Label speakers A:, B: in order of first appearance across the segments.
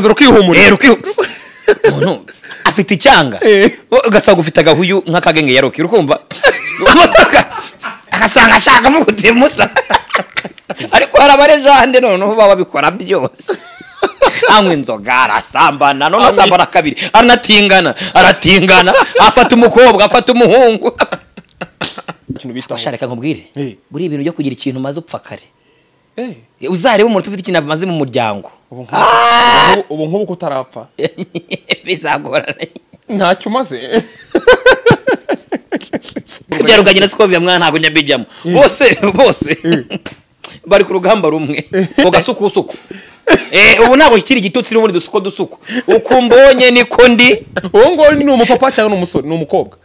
A: nzara ukihumurira
B: rero ukihu umuntu afite icyanga
A: Eh.
B: Wowe ugasanga ufite agahuyu nk'akagenge ya roki urukumva agasanga ashaka musa ariko hari abarejande noneho baba babikora byose anywa inzoga arasambana noneho asambana kabiri aranatingana aratingana afata umukobwa afata umuhungu
A: ikintu bitaho
B: abashaka reka nkubwire
A: Eh.
B: buriya ibintu byo kugira ikintu umaze upfa kare
A: Eh,
B: uzarebe umuntu ufite ikintu amaze mu muryango
A: ubu nk'ubu- ubu nk'ubu- ubu nk'ubu ko utarapfa
B: bizagorana
A: ntacyo umaze
B: byaruganye na sikoviya mwana ntabwo njya mbijyamo bose bose bari ku rugamba rumwe ku gasukusuku Eh, ubu ntabwo kikiri igitutsi n'ubundi dusuko dusuko uko mbonye niko ndi
A: uwo nguwo ni umupapa cyangwa ni umusore ni umukobwa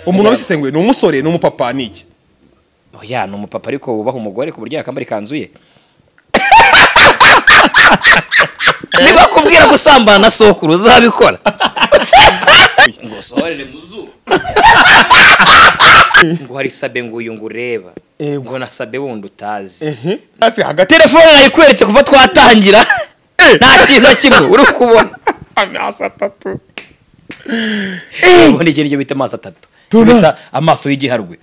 A: umuntu wabisesenguye ni umusore ni umupapa ni iki
B: oya ni umupapa ariko wubaha umugore ku buryo yakambara ikanzu ye niba kubwira gusambana na sokuru uzabikora ngo usohorere mu zuba ngo hari sabe ngo uyu ngo ureba
A: Ego.
B: ngo na sabe wundi utazi
A: ehe hasi hagati
B: telefone nayikweretse kuva twatangira nta kintu na kimwe uri kubona
A: amasi atatu
B: ubona ikintu icyo bita amaso atatu
A: Tuna.
B: bita amaso y'igiharwe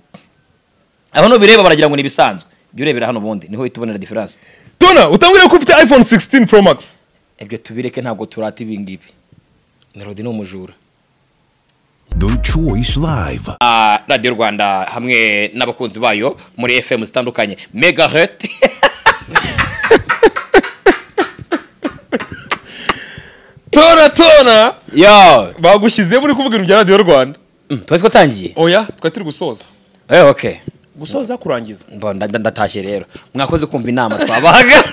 B: aho nubireba baragira ngo ni ibisanzwe ibyo urebera hano ubundi niho uhita ubonera diferanse
A: tona utambwira ko ufite iphone 16 pro max
B: ibyo tubireke ntabwo turata ibi ngibi melody ni umujura
C: Deutsche Voice Live.
B: Ah, radiyo rwanda hamwe n'abakunzi bayo muri fm zitandukanye megahet
A: tona tona
B: yo
A: bagushyize muri kuvuga ibintu bya radiyo rwanda
B: Mm, twari twatangiye
A: oya twari turi gusoza
B: Eh, okay
A: gusoza kurangiza
B: Bo, nda- nda- ndatashye rero mwakoze kumva inama twabahaga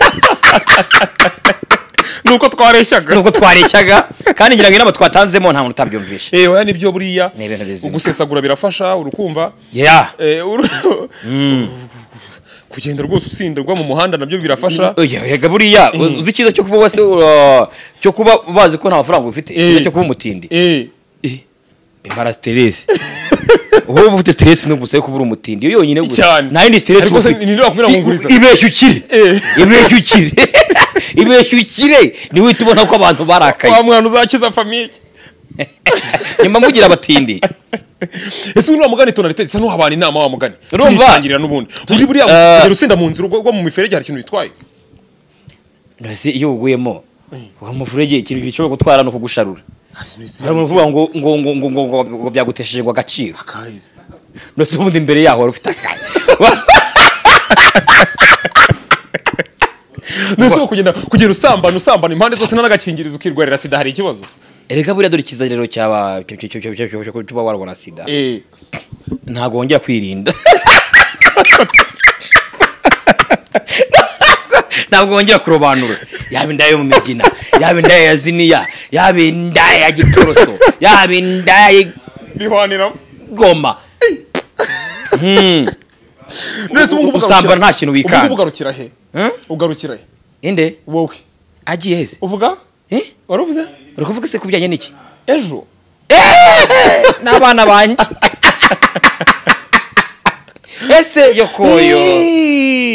A: nuko twareshyaga
B: nuko twareshyaga kandi ngira ngo inama twatanzemo nta muntu utabyumvishe
A: eh oya nibyo buriya
B: Ni ibintu bizima.
A: gusesagura birafasha urukumva
B: yeah
A: eh, uru- kugenda rwose usindirwa mu muhanda nabyo birafasha
B: Oya, erega buriya uzi uzi icyiza cyo kuba wese uh, cyo kuba bazi ko nta mafaranga ufite icyiza cyo kuba umutindi
A: eh
B: impara siteresi wowe uba ufite siteresi imwe gusa yo kuba uri umutindi yo yonyine gusa
A: Cyane.
B: nta yindi siteresi
A: Ariko
B: uba
A: se
B: ufite
A: ni nde wakubwira ngo nguriza?
B: I- ibeshya ukire
A: Eh.
B: ibeshya ukire ibeshya ukire ni wihita ubona ko abantu barakaye
A: wa mwana uzakiza famiye
B: nyuma mugira abatindi
A: ese uriya mugani tona ritetse isa n'uhabana inama wa mugani
B: Urumva?
A: turiyitangirira n'ubundi muri buriya
B: Eh.
A: kugera usinda mu nzira ugwa ugwa mu miferege hari ikintu bitwaye
B: nose iyo uguyemo uwo muvurege ikintu gishobora gutwara no kugusharura hari umuntu uvuga ngo ngo ngo ngo ngo ngo ngo byagutesheje ngo agaciro
A: Guys.
B: nose ubundi imbere yaho wari ufite akaye
A: Mbese uwo kugenda kugera usambana usambana impande zose n'agakingirizo ukirwarira sida hari ikibazo
B: erega buriya dore ikiza rero cyaba cyo- cyo- cyo- cyo- cyo- cyo- cyo kuba warwara sida
A: eh
B: ntabwo wongera kwirinda ntabwo wongera kurobanura yaba indaya yo mu migina yaba indaya ya ziniya yaba indaya ya gitoroso yaba indaya
A: bihwaniramo
B: y'igoma
A: mbese ubu ngubu
B: Usambana
A: ugarukira-
B: nta kintu
A: ubu
B: wikanga.
A: ngubu ugarukira he
B: Hmm?
A: ugarukira he
B: inde
A: wowe
B: agiye heze
A: uvuga
B: Eh?
A: wari uvuze
B: uri kuvuga se ku bijyanye n'iki
A: ejo
B: n'abana banjye ese yokoyo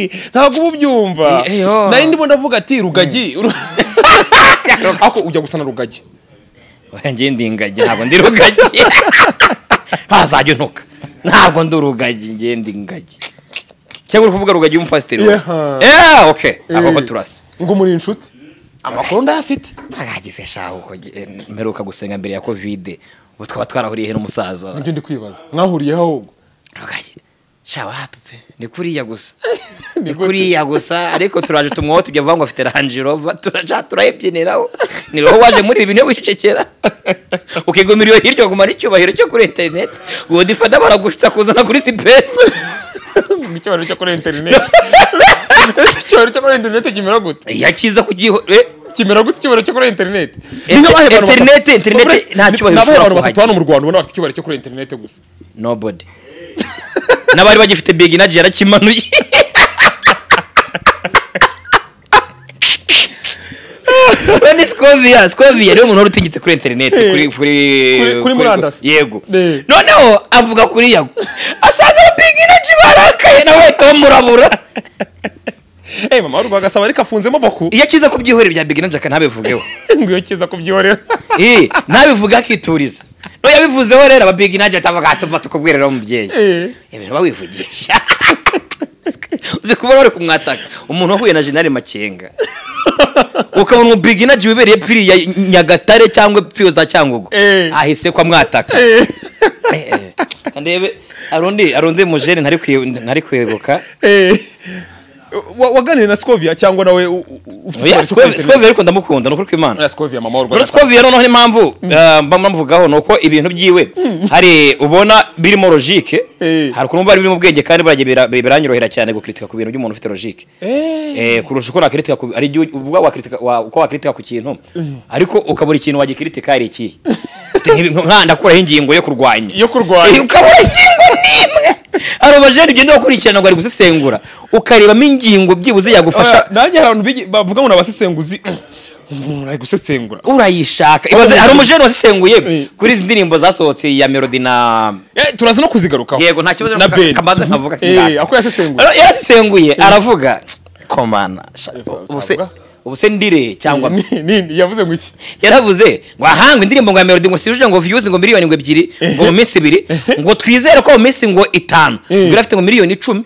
A: Hey, ntabwo uba ubyumva
B: Eh, eyo.
A: nari ndimo ndavuga ati rugagi Ru- ako ujya gusa na rugagi
B: njye ndi ingagi ntabwo ndi rugagi ntazajya untuka ntabwo ndi urugagi njye ndi ingagi cyangwa uri kuvuga rugagi w'umupasiteri we?
A: Yeah.
B: Yeah, okay
A: Eh,
B: abo ko turasa
A: ngo muri inshuti amakuru ndayafite
B: ntagize shaho uko eh, mperuka gusenga mbere ya kovide ubu twaba twarahuriye he n'umusaza
A: nibyo ndi kwibaza mwahuriyeho ahubwo
B: rugagi shawa hapi pe ni kuriya gusa
A: Ni
B: ni
A: gute?
B: kuriya gusa ariko turaje tumwote ibyo avuga ngo afite ranji rova turaja turayibyiniraho ni wowe waje muri ibi bintu byo gucecekera ukigumira iyo hirya ukagumana icyubahiro cyo kuri interineti uwo difata baragushutsa kuzana kuri sipesi
A: icyubahiro cyo kuri interineti ese icyubahiro cyo kuri interineti kimera gute
B: yakiza kugiho eh,
A: kimera gute icyubahiro cyo kuri interineti
B: Inter- interineti- interineti nta
A: ushobora
B: cyubahiro ushobora
A: abantu batatu
B: kuhagira.
A: hano mu rwanda ubona bafite icyubahiro cyo kuri interineti gusa
B: nobody n'abari bagifite big energy yarakimanuye we ni scoviya scoviya niwe muntu wari utigitse kuri interineti kuri kuri
A: Kuri- kuri murandasi.
B: yego
A: Eh.
B: noneho avuga kuri yago asanga big energy barakaye nawe ahita bamurabura
A: eh mama w'urubaga asaba ariko afunzemo boku
B: iyo akiza ku byihorere bya bigina jaka ntabivugeho
A: ngo iyo kiza kubyihorera
B: Eh, nabivuga akituriza no yabivuzeho rero ababigi najya atavuga atuma tukubwira rero umubyeyi
A: Eh.
B: ibintu bawivugisha uzi kubona bari kumwataka umuntu wahuye na jenali makenga ukabona umubigi najya wibereye pfiri ya nyagatare cyangwa pfiri za cyangugu
A: Eh.
B: ahise ko amwataka
A: Eh.
B: Eh, eh. ndebe hari undi hari undi mujene ntari kwibu- ntari kwibuka
A: Eh. Wa- waganiriye na skovia cyangwa nawe u- u- u- ufite
B: Oya,
A: utwari two ku
B: Squave-
A: internet?
B: Squave ariko ndamukunda ni ukuri kw'Imana
A: Oya, skovia mama w'urubaga
B: Muri Scovia noneho n'impamvu eh, mba mvugaho ni uko ibintu byiwe hari ubona birimo logike
A: Eh.
B: hari ukuntu bari birimo ubwenge kandi baragiye bira- biranyorohera cyane gukritika ku bintu by'umuntu ufite logike
A: Eh.
B: Eh, kurusha uko nakritika ku ari igihe uvuga wakritika wa- uko wakritika ku kintu ariko ukabura ikintu wagikritika ari ikihe Uti, "Nk'ibi- nka ndakuraho ingingo yo kurwanya
A: Yo kurwanya.
B: Eh, ukabura ingingo n'imwe hari abajene ugenda ukurikirana ngo ari gusesengura ukarebamo ingingo byibuze
A: Oya,
B: yagufasha
A: nanjye hari abantu bigi- bavuga ngo ni abasesenguzi umuntu ari gusesengura
B: urayishaka ibaze hari umujene wasesenguye
A: Eh.
B: kuri izi ndirimbo zasohotse ya melody na
A: Eh, turaza no kuzigarukaho
B: yego nta kibazo
A: na
B: ka-
A: ben
B: kamaze nkavuga
A: Eh, ako yasesenguye
B: Ara- yarasesenguye aravuga komana sha- ubu se-
A: utavuga?
B: ubu se ndire cyangwa mbi?"
A: Ni- ni- yavuze ngo iki
B: yaravuze ngo ahangwe indirimbo ngo ya melody ngo siruje ngo views ngo miliyoni ngo ebyiri ngo mu minsi ibiri ngo twizere ko mu minsi ngo itanu
A: Eh.
B: ngo yari afite ngo miliyoni icumi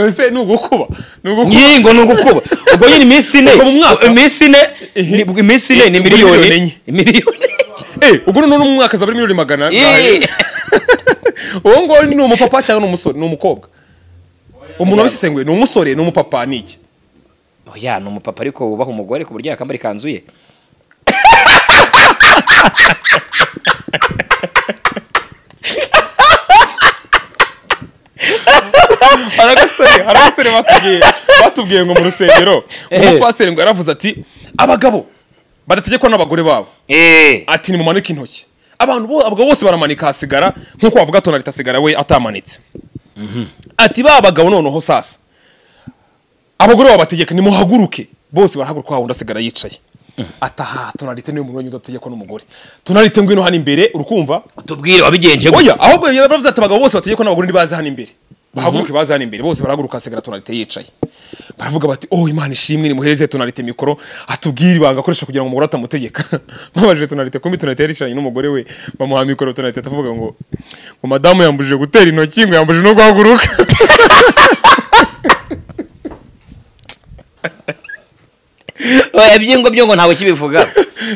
A: ese ni ugukuba ni ugukuba
B: Nyi, ngo ni ugukuba ubwo nyine iminsi ine
A: Ubwo mu mwaka?
B: iminsi ine ni- iminsi ine ni
A: Ni
B: miliyoni
A: miliyoni enye.
B: miliyoni
A: Eh, ubwo noneho ni umwaka azaba ari miliyoni magana
B: Eh.
A: uwo nguwo ni umupapa cyangwa ni umusore ni umukobwa umuntu wabisesenguye ni umusore ni umupapa ni iki
B: oya ni umupapa ariko wubaha umugore ku buryo yakambara ikanzu ye
A: hari agasore hari agasore bakubwiye batubwiye ngo mu rusengero umupasiteri ngo yaravuze ati abagabo badategekwa n'abagore babo ati nimumanike intoki abantu bo abagabo bose baramanika hasigara nk'uko bavuga tonalite asigara we atamanitse ati ba bagabo noneho sasa abagore babategeka nimuhaguruke bose barahaguruka wa wundi asigara yicaye ataha tonalite niwe muntu wenyine udategekwa n'umugore tonalite ngwino hano imbere urikumva
B: tubwire wabigenje gute?
A: oya ahubwo yaba baravuze ati abagabo bose bategekwa n'abagore ntibaze hano imbere bahaguruke baze hano imbere bose barahaguruka hasigara tonalite yicaye baravuga bati oh imana ishimwe nimuheze tonalite mikoro atubwire ibanga akoresha kugira ngo umugore atamutegeka babajije tonalite kumbi tonalite yaricaranye n'umugore we bamuha mikoro tonalite atavuga ngo ngo madamu yambujije gutera intoki ngo yambujije no guhaguruka
B: Oya, ibyingo byo ngo ntawe kibivuga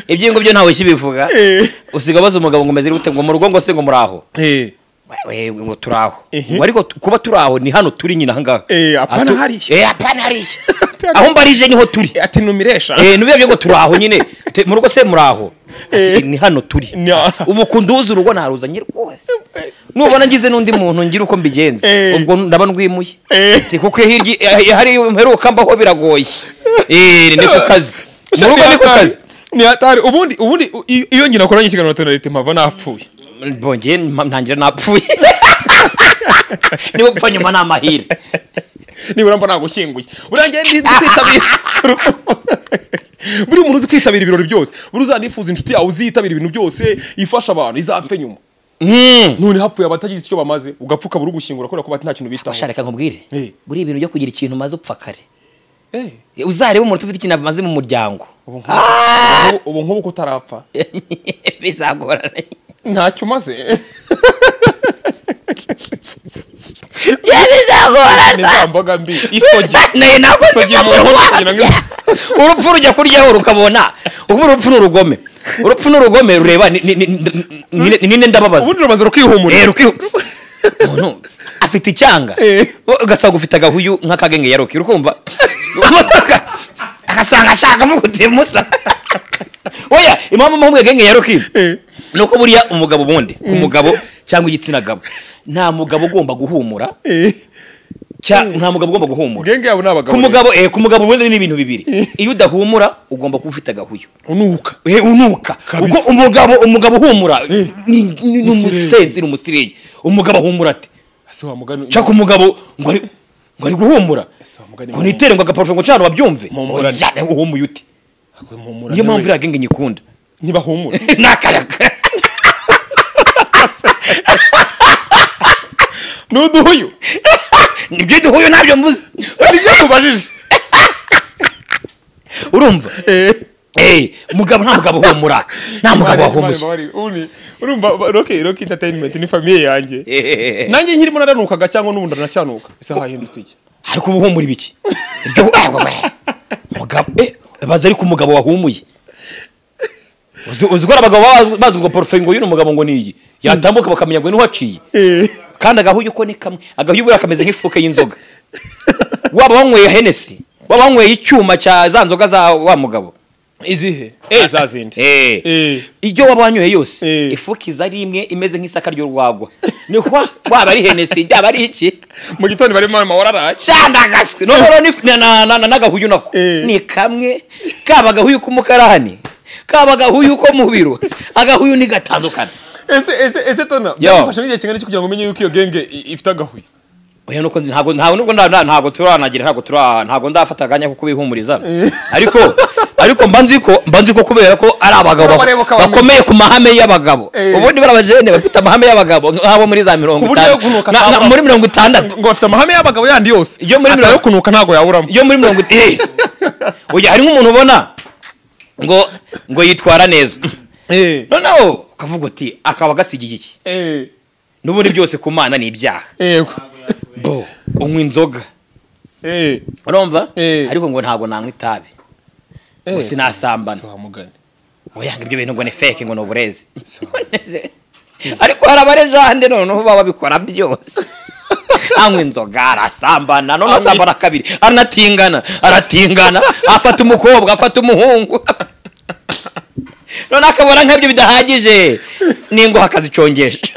B: ibyingo byo ntawe kibivuga
A: Eh.
B: usiga abaza umugabo ngo umeze gute ngo mu rugo ngo se ngo muraho
A: eh
B: We- we- ngo turaho
A: Ehe.
B: ngo ariko tu- kuba turaho ni hano turi nyine ahangaha
A: Eh, apana
B: Atu-
A: hariya.
B: Eh, apana hariya aho mbarije niho turi
A: ati numiresha
B: Eh, nubibabye ngo turaho nyine Te- mu rugo se muraho
A: Eh.
B: Ati, ni hano turi
A: Nya.
B: ubu kunduza urugo naruzanye rwose nubona ngize n'undi muntu ngira uko mbigenza
A: Eh.
B: ubwo ndaba ndwimuye
A: Eh.
B: Ati, kuko hirya eh, hari mperuka mbaho biragoye Eh, ni ku kazi mu rugo ni ku kazi
A: ni hatari ubundi ubundi u- i- iyo nyina akoranye ikiganiro na tonalite mpava napfuye
B: bongeye mpa- ntangira napfuye niba gupfa nyuma ni amahirwe
A: nibura mba nagushyinguye urangiye ndi nzi kwitabira buri muntu uzi kwitabira ibirori byose buri uzanifuza inshuti yawe uziyitabira ibintu byose ifasha abantu izapfe nyuma
B: Mm.
A: none hapfuye abatagize icyo bamaze ugapfuka buri ugushyingura kubera ko bati nta kintu bitaho
B: Basha, reka nkubwire
A: Eh.
B: buriya ibintu byo kugira ikintu umaze upfa kare
A: Eh,
B: uzarebe umuntu ufite ikintu amaze mu muryango
A: ubu nk'ubu- ubu nk'ubu ko utarapfa
B: bizagorana
A: ntacyo umaze
B: Ya,
A: ni
B: bizagorana
A: za mboga mbi isogi
B: Ni nako
A: Isogi
B: ziva mu
A: mu nkono
B: rwabya.
A: kugira ngo-
B: urupfu rujya kuryaho rukabona ubu urupfu ni urugome urupfu ni urugome rureba ni- ni- ni- ni- ni- ninde ndababaza
A: ubundi rubanza rukihumura
B: rero ukihu umuntu afite icyanga
A: Eh.
B: Wo- ugasanga ufite agahuyu nk'akagenge ya roki urukumva agasanga ashaka avuguti musa oya impamvu mpamvu genge ya roki
A: Eh.
B: ni uko buriya umugabo ubundi ku mugabo cyangwa igitsina gabo nta mugabo ugomba guhumura
A: Eh,
B: cya- nta mugabo ugomba guhumura
A: genge yabo ni abagabo
B: ku mugabo eh ku mugabo ubundi ni ibintu bibiri iyo udahumura ugomba kuba ufite agahuyu
A: unuka
B: Eh, unuka
A: Kabisa.
B: kuko umugabo umugabo uhumura
A: Eh.
B: ni ni- ni umusenzi ni umusireye umugabo ahumura ati
A: ese wa mugani
B: nshaka umugabo ngo ari ngo ari guhumura
A: Ese wa mugani
B: ngo nitere ngo agaparufe ngo cana babyumve
A: Mumurane.
B: Oya, uhumuye uti
A: Akwimumura
B: niyo
A: nawe.
B: mpamvu iriya genge nyikunda
A: ntibahumura
B: n'akaraga
A: ni uduhuyu
B: nibyo duhuye ntabyo mvuze
A: nibyo nkubajije
B: urumva Eh, mugabo nta mugabo uhumura nta mugabo wahumuye
A: urumva roke roke entertainment ni famiye yanjye
B: Eh,
A: nanjye nkirimo naranukaga cyangwa n'ubundi ndanacyanuka ese hahindutse iki
B: ariko uba uhumura ibiki iryo awa we mugabo eh, baza ariko umugabo wahumuye uzi uzi ko hari abagabo baba bazi ngo porufe ngo y'uno mugabo ngo ni iyi yatambuka bakamenya ngo ni uhaciye kandi agahuye uko ni kamwe agahuye ubura kameze nk'ifuke y'inzoga waba wanyweye henesi waba wanyweye icyuma cya za nzoga za wa mugabo
A: izihe eh za zindi
B: Eh.
A: Eh.
B: ibyo waba wanyoye yose
A: Eh.
B: ifuka iza ari imwe imeze nk'isaka ry'urwagwa ni kwa waba ari henesi byaba ari iki
A: mu gitondo barimo mama wararaye
B: cyandagashwe noneho rero nif- na- na- na- na- n'agahuyu nako
A: Eh.
B: ni kamwe kaba agahuyu k'umukarani kaba agahuyu ko mu biro agahuyu ni gatandukana
A: ese ese ese tona byagufashe n'igihe kingana iki kugira ngo umenye yuko iyo genge i- ifite agahuye
B: oya nuko nzi- ntabwo ntabwo nubwo nda- nda- ntabwo turanagira ntabwo tura ntabwo ndafata akanya ko kubihumuriza ariko ariko mba nzi ko mba nzi ko kubera ko ari abagabo bak-
A: Urabareba ukabamenya.
B: bakomeye ku mahame y'abagabo
A: Eh.
B: ubundi bari abajene bafite amahame y'abagabo nk'abo muri za mirongo
A: Ku buryo yo
B: itanu
A: kunuka
B: na- na-
A: atabura.
B: muri mirongo itandatu
A: ngo bafite amahame y'abagabo yandi yose
B: Iyo muri
A: atayo
B: mirongo-
A: kunuka ntabwo yaburamo
B: yo muri mirongo itanu oya hari nk'umuntu ubona ngo ngo yitwara neza
A: eh
B: noneho ukavuga uti akaba agasigiye iki
A: eh
B: n'ubundi byose ku mana ni ibyaha
A: yego
B: bo unywa inzoga
A: eh
B: urumva
A: Eh.
B: ariko ngo ntabwo nanywa itabi ngo sinasambana
A: si wamugani
B: ngo yanga ibyo bintu ngo ni feke ngo ni uburezi
A: Si-
B: Nonese, ariko hari abarejande noneho baba babikora byose anywa inzoga arasambana noneho
A: Anywa-
B: asambana kabiri aranatingana aratingana afata umukobwa afata umuhungu noneho akabona nk'ibyo bidahagije n'ingoha akazicongesha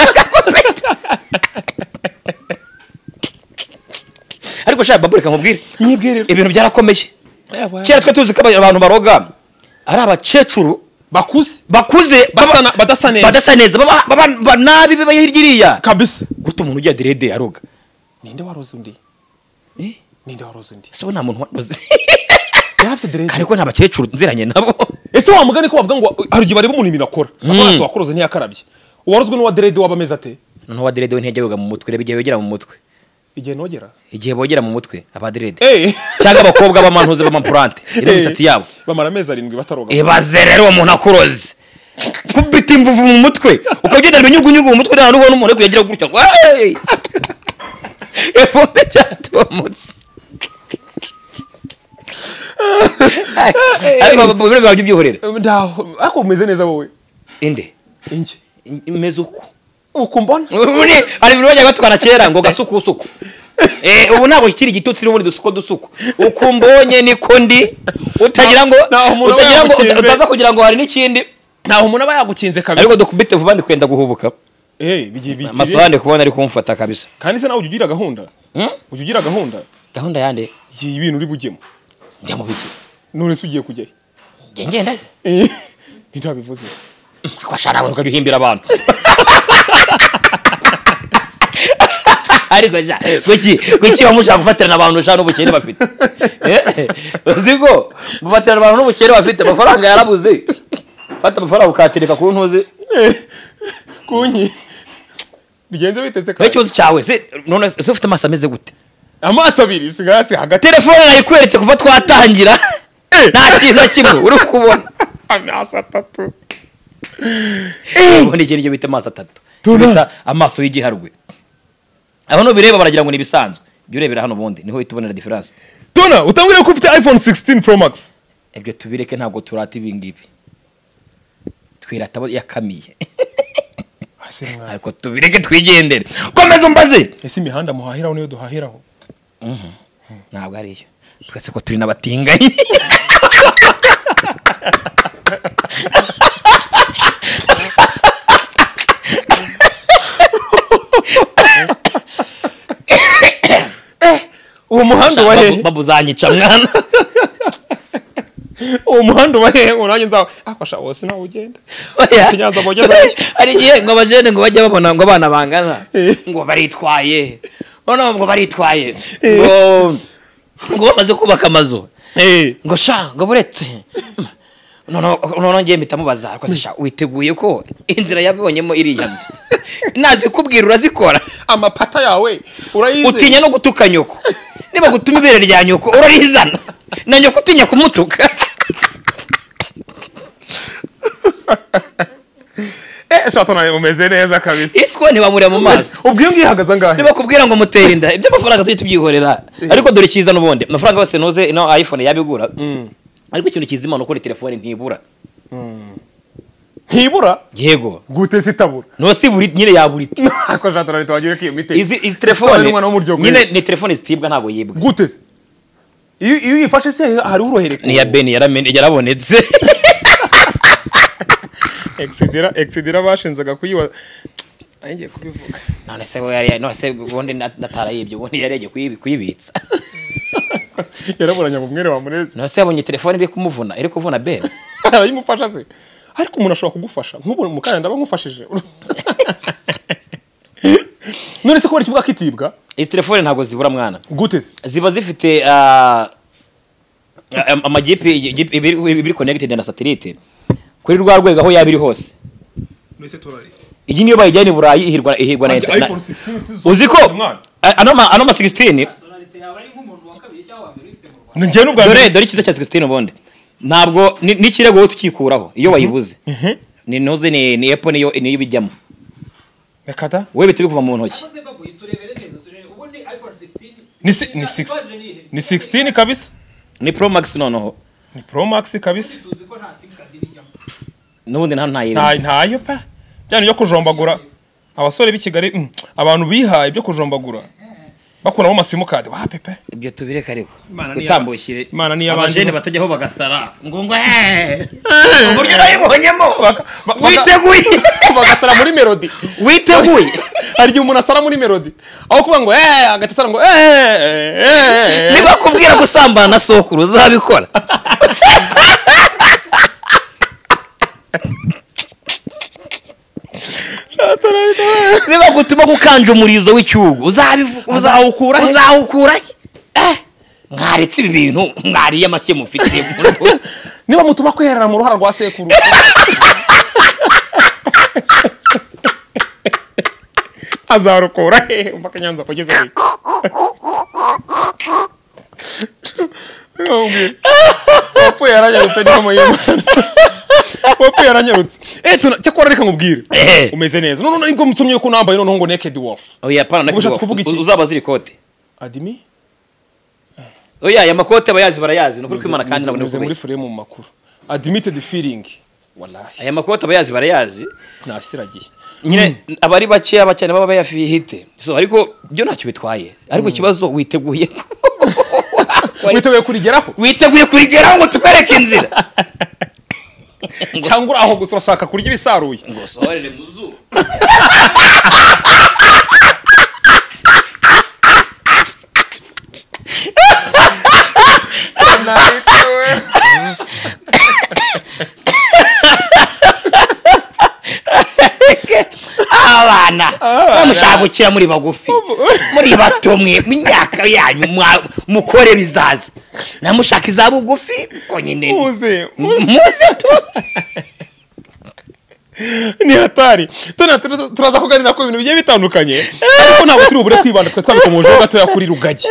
B: ariko shaka babure kamubwire
A: mwebwe rero
B: ibintu byarakomeye kera twe tuzi ko abantu baroga ari abakecuru
A: bakuze
B: bakuze baba-
A: Basana- badasa neza.
B: badasa neza baba- baba ba- nabi baba hirya iriya
A: kabisa
B: guta umuntu ujya derede aroga
A: ninde waroze undi
B: Eh?
A: ninde waroze undi
B: ese ubu nta muntu wadoze
A: yari afite derede
B: kandi ko nta bakecuru nziranye nabo
A: ese wa mugani ko bavuga ngo hari igihe bareba umuntu ibintu akora akora ati wakuroze ntiyakarabye uwarozwe n'uwa derede waba ameze ate
B: noneho wa derede we ntiyajya yoga mu mutwe reba igihe bogera mu mutwe
A: igihe nogera
B: igihe bogera mu mutwe aba derede
A: eh
B: cyangwa abakobwa b'amantuze b'amapurante iriho
A: Eh.
B: imisatsi yabo
A: bamara amezi arindwi bataroga
B: ibaze rero uwo muntu akuroze kubita imvuvu mu mutwe ukagendera ibinyugunyugu mu mutwe nta n'ubona umuntu uri kuyagira gutya ngo "Hey!" ivumbi ryatumutse ariko bu- bu- biba by'ibyihorere
A: Eh, ndaho ariko umeze neza wowe
B: inde
A: inge
B: imeze uko
A: uku mbona
B: ubundi hari ibintu bajyaga batwara kera ngo gasukusuku Eh, ubu ntabwo kikiri igitutsi n'ubundi dusuko dusuku uko mbonye niko ndi utagira ngo
A: Ntaho umuntu aba
B: utagira ngo
A: yagukinze.
B: utaza kugira ngo hari n'ikindi
A: ntaho umuntu aba yagukinze
B: ariko
A: kabisa
B: dukubite vuba ndi kwenda guhubuka
A: eh bigiye bigiye
B: amasaha ndi kubona ari kumfata kabisa
A: kandi se nawe ujya ugira gahunda ujya ugira gahunda
B: gahunda yande
A: igihe ibintu uri bujyemo
B: njya mu biki
A: none se ugiye kujyayo
B: njya ngenda se
A: eh ntidabivuze
B: ko ashara abantu ukabihimbira abantu ariko sha kuki kuki bamwe ushaka gufatirana abantu ushaka n'ubukene bafite Eh, uzi ko gufatirana abantu n'ubukene bafite amafaranga yarabuze fata amafaranga ukayatereka ku ntuzi
A: kunyi bigenze biteze
B: naho
A: kandi
B: ikibazo cyawe se none se ufite amaso ameze gute
A: amaso abiri si hasi hagati
B: telefone nayikweretse kuva twatangira nta kintu na kimwe uri kubona
A: amaso atatu
B: ubundi iki nicyo bita amaso atatu
A: Tuna.
B: bita amaso y'igiharwe aho nubireba baragira ngo ni ibisanzwe jya urebera hano ubundi niho uhita ubonera diferanse
A: tona utambwira ko ufite iphone 16 pro max
B: ibyo tubireke ntabwo turata ibi ngibi twirata abo yakamiye
A: hasi mwana
B: ariko tubireke twigendere komeza umbaze
A: ese imihanda muhahiraho niyo duhahiraho
B: ntabwo ari yo twese ko turi n'abatinganyi
A: uwo muhanda wa hehe
B: babuzanyica mwana
A: uwo muhanda wa hehe ngo nanjye nzawe afasha wose nawe ugenda
B: Oya.
A: Ikiganza bogezayo.
B: hari igihe ngo abajene ngo bajya babona ngo abana bangana
A: Eh.
B: ngo baritwaye noneho ngo baritwaye ngo ngo bamaze kubaka amazu
A: eh
B: ngo sha ngo buretse noneho noneho ngiye mpita mubaza ariko se sha witeguye ko inzira yabibonyemo iriya nzu nazi kubwira urazikora
A: amapata yawe urayizeye
B: utinya no gutuka nyoko niba gutuma ibere rya nyoko urarizana na nyoko utinya kumutuka
A: eh shato nawe umeze neza kabisa
B: iswa ntibamureba mu maso
A: ubwiyo ngiyo ihagaze angahe
B: niba kubwira ngo mutere inda ibyo amafaranga tujye tubyihorera ariko dore icyiza n'ubundi amafaranga yose noze ino iphone yabigura ariko ikintu kizima ni ukuri telefone ntibura
A: ntibura
B: yego
A: gute sitabura
B: ntose buri nyine yabura
A: ako shato nawe twagira ko iyo mitego
B: izi izi
A: Utwara
B: telefone
A: n'umwana w'umuryango
B: nyine ni telefone zitibwa ntabwo yibwa
A: gute se iyo iyo uyifashe se hari urohereka
B: ni iya beni yaramenye- yarabonetse
A: exedera exedera bashinzaga kuyiba Ay, ngiye kubivuga
B: none se we yari none se ubundi na- natarayibye ubundi yari yagiye kuyibi- kuyibitsa
A: yaraburanye ngo umwere wamureze
B: none se yabonye telefone iri kumuvuna iri kuvuna beni
A: arayimufasha se ariko umuntu ashobora kugufasha nk'ubu mukanya ndaba nkufashije none se kubera ikivuga ko itibwa
B: izi telefone ntabwo zibura mwana
A: gute se
B: ziba zifite ah, am- amajipe ijipe- ibiri ibiri connected na satellite kuri rwa rwego aho yaba iri hose iyi niyo bayijyana i burayi ihirwa ihirwa na
A: Ajya
B: internet
A: iPhone 16 si zo-
B: uzi ko
A: Mwana.
B: a- ano ma ano ma 16
A: njyewe n'ubwa
B: dore
A: mbere
B: dore icyiza cya 16 ubundi ntabwo ni- n'ikirego wowe tukikuraho iyo wayibuze
A: Mhm.
B: ni noze ni ni apple niyo niyo ibijyamo
A: reka da
B: wowe bihita bikuva mu ntoki
A: ni si- ni 16 ni 16 kabisa
B: ni pro max noneho
A: ni pro max kabisa
B: n'ubundi nta ntayiri
A: nta ntayo pa byane byo kujombagura abasore b'i Kigali mm, abantu bihaye byo kujombagura bakuramo amasimukadi wa pepe
B: ibyo tubireka ariko
D: Imana niyo-
B: utambukire
A: Imana niyo abanje-
B: abajene batajyaho bagasara ngo ngo heee uburyo nayibonyemo
A: Baka- ba- baka-
B: witeguye
A: bagasara muri melody
B: witeguye
A: hari igihe umuntu asara muri melody aho kuvuga ngo eee hagati asara ngo eee
B: niba kubwira gusambana na sokuru uzabikora niba gutuma gukanja umurizo w'icyugu uzabivuga uzawukura uzawukura eh mwaretse ibi bintu mwariye make mufite mu rugo.
A: niba mutuma kwiherera mu ruhara rwa sekuru azarukura hehe mpaka nyanza kugeza hehe Ntiwambwire. wapfuye yaranyarutse niyo muyimana wapfuye yaranyarutse eee cyakora reka nkubwire
B: Ehe.
A: umeze neza none nibwo musomye yuko unambaye noneho ngo naked wolf
B: oya pana na
A: Ubu ushatse
B: kibofu.
A: kuvuga iki?
B: uzaba ziri kote
A: adimi
B: oya aya makoti abayazi barayazi ni ukuri kwimana kandi nabone
A: Unyuze muri
B: ubukomeye
A: frame mu makuru admitted feeling wallahi
B: aya makoti abayazi barayazi
A: nasiragiye
B: nyine abari bakeya bakene baba bayafite so ariko byo ntacyo bitwaye ariko ikibazo witeguye ko-
A: witeguye kurigeraho
B: witeguye kurigeraho ngo tukwereke inzira
A: cyangwa uri aho gusa urashaka kurya ibisaruye
B: ngo sohorere mu zuba abana bamushakukira muri bagufi muri bato mwe mu myaka yanyu mwa- mukore bizaza namushaka iza bugufi ko nyine
A: muze
B: muze tu
A: ni hatari tuna tuna- turaza kuganira ku bintu bigiye bitandukanye ariko ntabwo turi bubure kwibanda twe twabikomojeho gatoya kuri rugagi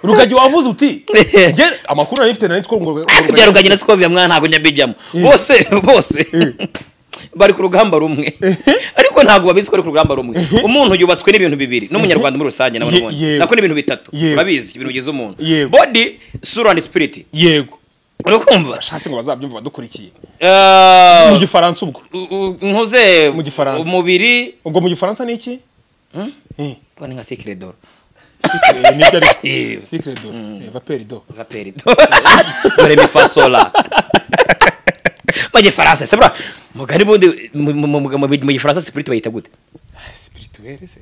A: rugagi wavuze uti njye amakuru nari mfite nari nzi ko ngo
B: ariko ibya rugagi na sikovia mwana ntabwo njya mbijyamo bose bose bari ku rugamba rumwe ariko ntabwo babizi ko bari ku rugamba rumwe umuntu yubatswe n'ibintu bibiri n'umunyarwanda muri rusange nawe
A: Ye-
B: n'ubundi
A: yewe.
B: nako n'ibintu bitatu
A: Yewe.
B: urabizi ibintu bigize umuntu
A: Yewe.
B: body sura and spirit
A: yego
B: uri kumva
A: hasi ngo bazabyumva badukurikiye
B: Eh,
A: mu gifaransa ubwo
B: u- u- nkuze
A: Mu Gifaransa.
B: umubiri
A: ubwo mu gifaransa ni iki Eh,
B: bone nka sikire doro
A: secret, nibyo ariko
B: Yewe.
A: Secret do eh, vapeur do
B: vaperi doro dore mifasola mu gifaransa se bra mugari bundi mu- mu- mu mu- mu gifaransa spirit bayita gute
A: Ah, spirituel se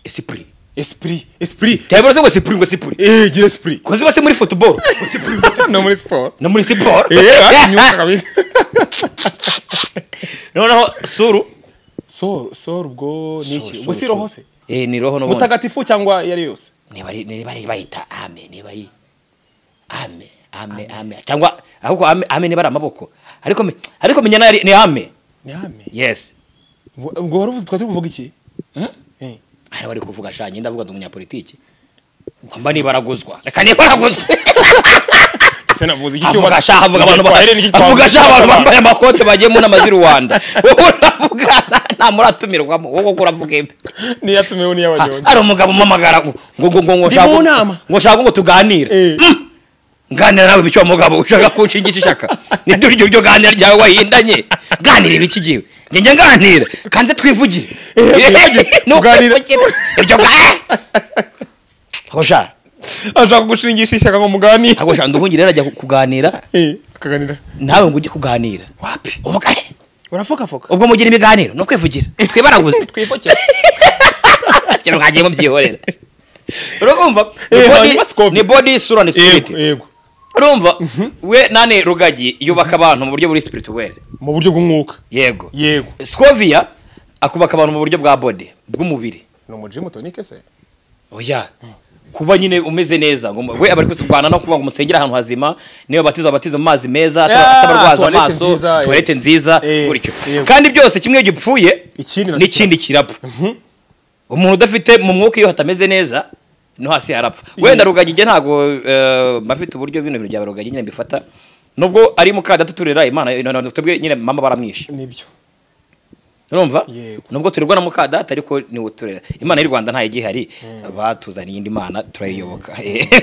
B: spirit
A: esprit esprit
B: cyangwa se ngo sipuri ngo sipuri
A: eh gira esprit
B: kozi bose muri football
A: no muri sport
B: no muri siporo
A: eh anyuka kabisa
B: noneho suru
A: so so ubwo ni iki
B: Soul,
A: ubwo
B: soul,
A: si
B: soul.
A: roho se
B: eh ni roho n'ubundi
A: mutagatifu cyangwa iyo ari yo yose
B: niba ari niba ari bayita ame niba ari ame ame ame cyangwa ahubwo ame ame niba ari amaboko ariko me- ariko menya nari- ni ame
A: ni ame
B: yes
A: ubwo wari uvuze twari tuvuga iki
B: hari abari kuvuga sha njye ndavuga ndi umunyapolitiki mba niba araguzwa reka niba araguzwa
A: ese navuze iki cyuma
B: avuga sha avuga abantu
A: gitwaye n'iki
B: ba- avuga sha abantu bambaye amakote bagiye mu nama z'i rwanda wowe uravuga nta- nta muratumirwamo wowe koko uravuga ibi
A: niyatumiwe n'iy'abanyonyi
B: hari umugabo umamagara ngo ngo ngo
A: Ndi
B: ngo ushaka
A: mu nama.
B: ngo ushaka ngo tuganire
A: Eh.
B: Mm. nganira nawe bityo mugabo ushaka kunshingisha ishaka niryo ryo ryo ganira ryawe wahindanye ganira ibiki giwe njye njya nganira kanze twivugire
A: twivugire.
B: Nuko
A: Tuganire.
B: twivugire. iryo ga hosha
A: ashaka gushingisha ishyaka ngo muganire
B: ntabwo shaka nduhungire rero ajya kuganira
A: Eh, akaganira
B: nawe ngo ujye kuganira
A: wapi
B: Ubwo- eh,
A: urafokafoka
B: ubwo mugira ibiganiro ni ukwivugira twibaraguze
A: twipfukira
B: ibyo mwagiye mubyihorera urumva ni
A: Eh,
B: body-
A: hanyuma scope.
B: ni body isura ni spirit
A: yego yego
B: urumva we nane rugagi yubaka abantu mu buryo buri spirituel
A: mu buryo bw'umwuka
B: yego
A: yego
B: scovia akubaka abantu mu buryo bwa body bw'umubiri
A: ni umujimu tonike se
B: oya kuba nyine umeze neza ngo we abari kurwana no kuvuga ngo musengere ahantu hazima niyo batiza batiza mu mazi meza
A: Ah,
B: atabarwaza
A: toilette
B: amaso
A: nziza, eh.
B: toilete nziza
A: Eh,
B: gutyo
A: yego.
B: kandi byose kimwe iyo gipfuye
A: Ikindi nacyo
B: n'ikindi kirapfa umuntu udafite mu mwuka iyo hatameze neza no hasi harapfa wenda rugagi njye ntabwo eh, mba mfite uburyo bino bintu bya rugagi nyine mbifata nubwo ari mukadata turera imana eh, twebwe nyine mama baramwishe
A: nibyo
B: urumva
A: Yego.
B: nubwo turerwa na mukadata ariko niwe turera imana y'u rwanda ntayo igihari batuzaniye indi mana turayiyoboka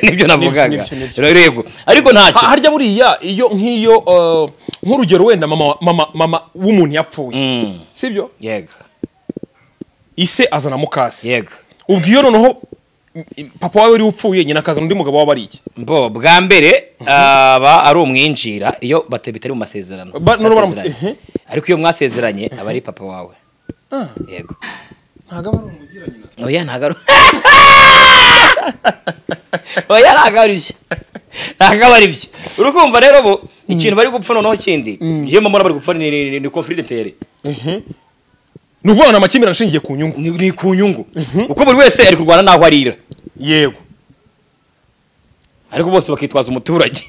B: nibyo navugaga
A: nibyo, nibyo.
B: rero yego ariko ntacyo
A: Ha- harya buriya iyo nk'iyo uh, nk'urugero wenda mama mama mama w'umuntu yapfuye
B: Mm.
A: sibyo
B: yego
A: ise azana mukase
B: yego
A: ubwo iyo noneho mm, mm, papa wawe yari upfuye nyina akazana undi mugabo waba ari iki
B: bo bwa mbere aba ari umwinjira iyo bata- bitari mu masezerano
A: Ba- none baramutse-
B: Basezeranye. ariko iyo mwasezeranye aba ari papa wawe yego
A: ntabwo aba ari umugira nyina
B: oya ntagaru oya ntabwo ari byo ntabwo aba ari byo uri kumva rero bo ikintu bari gupfa noneho kindi njyewe mbona bari gupfa ni- ni ni confidentiel
A: ni ukuvuga ngo ni amakimbirane ashingiye ku nyungu
B: ni ni ku nyungu kuko buri wese ari kurwana n'aho arira
A: yego
B: ariko bose bakitwaza umuturage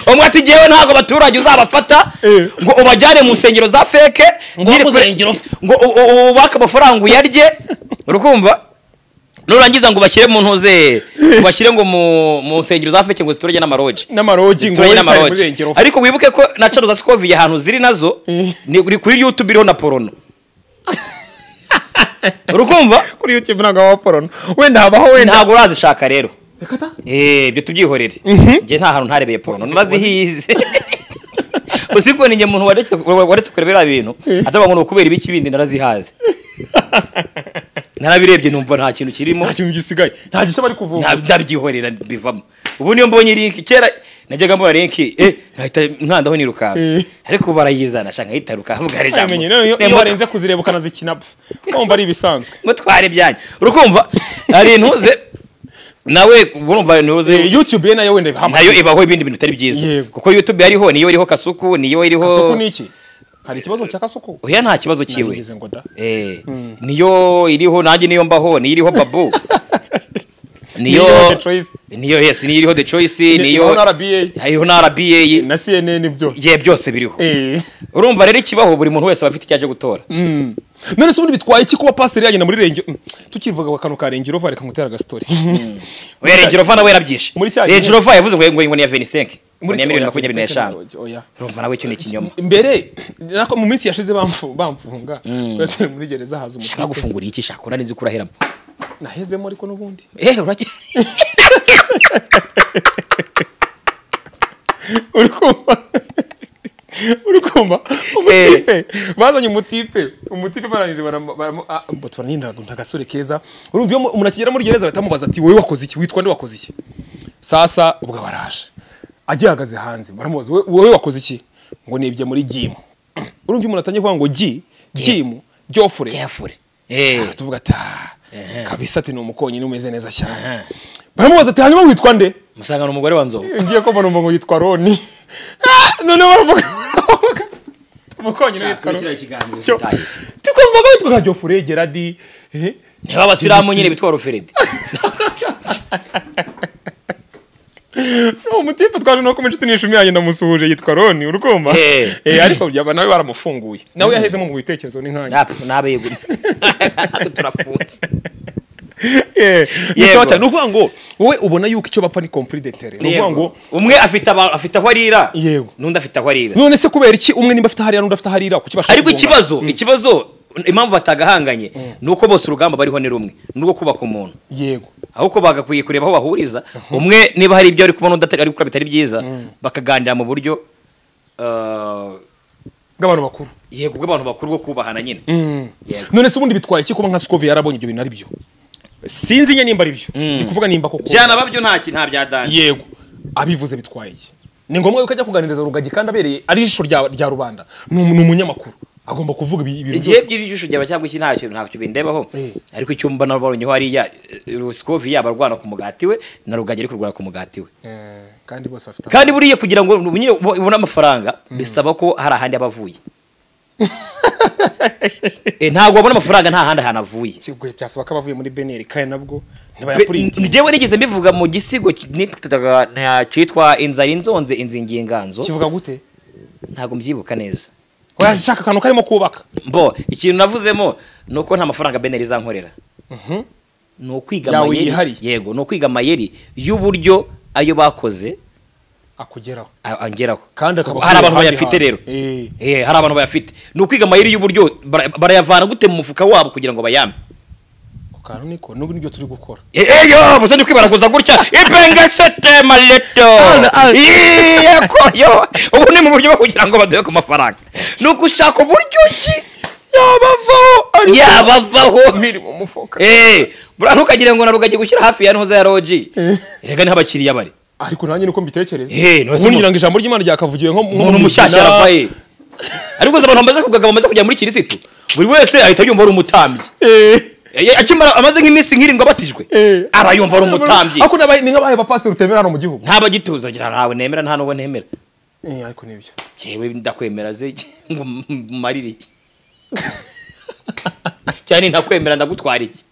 B: umwe ati ngewe ntabwo abaturage uzabafata
A: Eh.
B: ngo ubajyane mu nsengero za feke
A: Ngo
B: nyiri
A: wakoze
B: kure- ngo u- u- ubake amafaranga uyarye urukumva nurangiza ngo ubashyire mu ntuze ubashyire ngo mu mu nsengero za feke ngo ziturage n'amaroji
A: n'amarogi ngo wowe
B: zituranye
A: utari muri
B: n'amaroji
A: rengero
B: ariko wibuke ko na caro za sikoviye ahantu ziri nazo
A: Eh.
B: ni uri kuri youtube iriho na porono urukumva
A: kuri youtube ntabwo waba porona wenda habaho wenda
B: ntabwo urazishaka rero Eh, ibyo tubyihorere njye nta hantu ntarebeye porno narazihize uziko ninjye muntu waretse- waretse kureba biriya bintu atavuga ngo ni ukubera ibiki bindi narazihaze narabirebye numva nta kintu kirimo
A: nta kintu gisigaye nta gishya bari kuvoma
B: nta- ndabyihorera bivamo ubu niyo mbonye link kera najyaga mbona link eh nkahita mwandaho nirukanka
A: Eh.
B: ariko barayizana shaka nkahitaruka havuga hari ijambo
A: Ubimenye, rero iyo iyo
B: Nemba-
A: warenze kuzireba ukanazikina pfa wumva ari ibisanzwe
B: mutware ibyanyu urakumva hari intuze nawe urumva ntuze
A: Eh, youtube ye nayo wenda hamwe
B: nayo ibaho ibindi bintu bitari byiza
A: Yego.
B: kuko youtube yariho niyo iriho kasuku niyo iriho
A: kasuku ni iki hari ikibazo cya kasuku
B: oya nta kibazo kiwe
A: narigize ngo da
B: Eh, niyo iriho nanjye niyo mbaho niyo iriho babu niyo
A: Niyo The Choice.
B: niyo yes niyo iriho the choice
A: Ni- iriho
B: niyo
A: na RBA.
B: iriho na RBA
A: na cnn byo
B: ye byose biriho
A: Eh.
B: urumva rero ikibaho buri muntu wese aba afite icyo aje gutora
A: none se ubundi bitwaye iki kuba pasiteri yagenda muri rengero Mm, tukivuga ku kantu ka rengero va reka nkutera agastori
B: oya rengerova nawe yarabyishe
A: Muri cya gihe-
B: rengerova yavuze ngo ngo ngo ni iya 25 ngo
A: Muri-
B: ni iya miliyoni
A: oya,
B: makumyabiri n'eshanu
A: oya, oya.
B: urumva nawe cyo ni ikinyoma
A: mbere nako mu minsi yashize bamfu- bamfunga Bari turi muri gereza haza
B: shaka
A: umukipe
B: gufungura iki shaka urari nzi ko uraheramo
A: nahezemo ariko n'ubundi
B: eh urakira
A: uri kumva uri kumva umutipe bazanye umutipe umutipe barangije baramo- baramo- ah, mbo turanira ngo ntagasore keza urumva iyo mu- umuntu akigera muri gereza bahita bamubaza ati wowe wakoze iki witwa nde wakoze iki sasa ubwo baraje agihagaze hanze baramubaza "Wowe- wowe wakoze iki ngo nibye muri gimu urumva iyo umuntu atangiye kuvuga ngo gi gimu ryofure
B: Jeffrey eh
A: tuvuga ati "Ah, kabisa ati ni umukonyine umeze neza cyane baramubaza ati hanyuma witwa nde
B: musanga ni umugore wa nzovu
A: ngiye ko mbona umuntu yitwa roni Ah, noneho baravuga umukonyine witwa roni Cyo. twumvaga witwa nka jofure geradi eh?
B: niba abasilamu nyine bitwa ruferedi
A: uwo mutipe twaje no kumenya inshuti n'ishumi yanjye ndamusuhuje yitwa roni urukumva
B: Eh.
A: Eh, ariko yaba nawe baramufunguye nawe yahezemo mu bitekerezo ni nkanjye
B: n'abeguri turafunze
A: Eh, ni
B: Yego.
A: sawa cyane. ni ukuvuga ngo wowe ubona yuko icyo bapfa ni conflit d'intérêt ni ukuvuga ngo
B: Yego. umwe afite aba- afite aho arira
A: Yego.
B: n'undi afite aho arira
A: none se kubera iki umwe nimba afite hariya n'undi afite hariya kuki bashaka
B: ariko
A: kugongana?
B: ikibazo ikibazo impamvu batagahanganye ni uko bose urugamba bariho ni rumwe ni urwo kubaka umuntu
A: yego
B: ahubwo bagakwiye kureba aho bahuriza umwe niba hari ibyo ari kubona udatari ari gukora bitari byiza bakaganira mu buryo ah,
A: bw'abantu bakuru
B: yego bw'abantu bakuru bwo kubahana nyine Yego.
A: none se ubundi bitwaye iki kuba nka sikovi yarabonye ibyo bintu ari byo sinzi nyine nimba ari byo ndi kuvuga nimba koko
B: byanaba byo nta kintu nta byadanje
A: yego abivuze bitwaye iki ni ngombwa yuko ajya kuganiriza rugagi kandi abereye ari ijisho rya rya rubanda ni umu- ni umunyamakuru agomba kuvuga ibi- ibintu
B: igihe
A: byose
B: by'ibijisho byaba cyangwa iki ntacyo ntacyo bindebaho
A: Eh.
B: ariko icyo mbona babonyeho hariya eh, rusikovi yaba arwana ku mugati we na rugagi ari kurwana ku mugati we
A: Eh, kandi bose bafite
B: kandi buriya kugira ngo nyine ubone amafaranga bisaba ko hari ahandi aba avuye Eh, ntabwo wabona amafaranga nta handi hantu avuye
A: kigoye byasaba ko abavuye muri beneri kandi nabwo ntibayapurintingi
B: njyewe nigeze mbivuga mu gisigo ki- nitaga- na- cyitwa inzara inzonze inzingiye inganzo
A: kivuga gute
B: ntabwo mbyibuka neza
A: washaka akantu karimo kubaka
B: mbo ikintu navuzemo ni uko nta mafaranga beneri izankorera ni ukwiga
A: Yawe
B: amayeri
A: yihariye.
B: yego ni ukwiga amayeri y'uburyo ayo bakoze
A: akugeraho
B: a- angeraho
A: Kandi akaba
B: hari abantu
A: akwiriye
B: bayafite
A: ahandi
B: rero
A: hantu.
B: Eh, hari abantu bayafite ni ukwiga amayeri y'uburyo bara- barayavana gute mu mufuka wabo kugira ngo bayame
A: ako kantu niko n'ubu nibyo turi gukora
B: eyo muze ndi kwibaraguza gutya ipengesete maleto yekoyo ubu ni mu buryo bwo kugira ngo baduhe ku mafaranga ni ugushaka uburyo ki
A: yabavaho
B: yabavaho
A: biri mu mufuka
B: Eh, buriya ntukagire ngo na rugagi gushyira hafi ya ntuza ya roji reka niho abakiriya bari
A: ariko nanjye niko mbitekereza
B: Eh, none se
A: ubundi ngira
B: mu-
A: ngo ijambo ry'imana ryakavugiwe nko nko
B: umuntu
A: mu
B: mushyashya
A: Biblia.
B: arabaye ariko gusa abantu bamaze kugagaba bamaze kujya muri kirisitu buri wese ahita yumva ari umutambyi
A: Eh,
B: Eh, akimara amaze nk'iminsi nk'irindwi abatijwe
A: eh.
B: arayumva ari umutambyi
A: ariko n'abaye ni nk'abaye bapasiteri utemera hano mu gihugu
B: ntabagituza agira ntawe nemera nta n'uwo nemera
A: Eh, ariko nibyo
B: jewe ndakwemera ze ngo mmarire iki cyane ntakwemera ndagutwara iki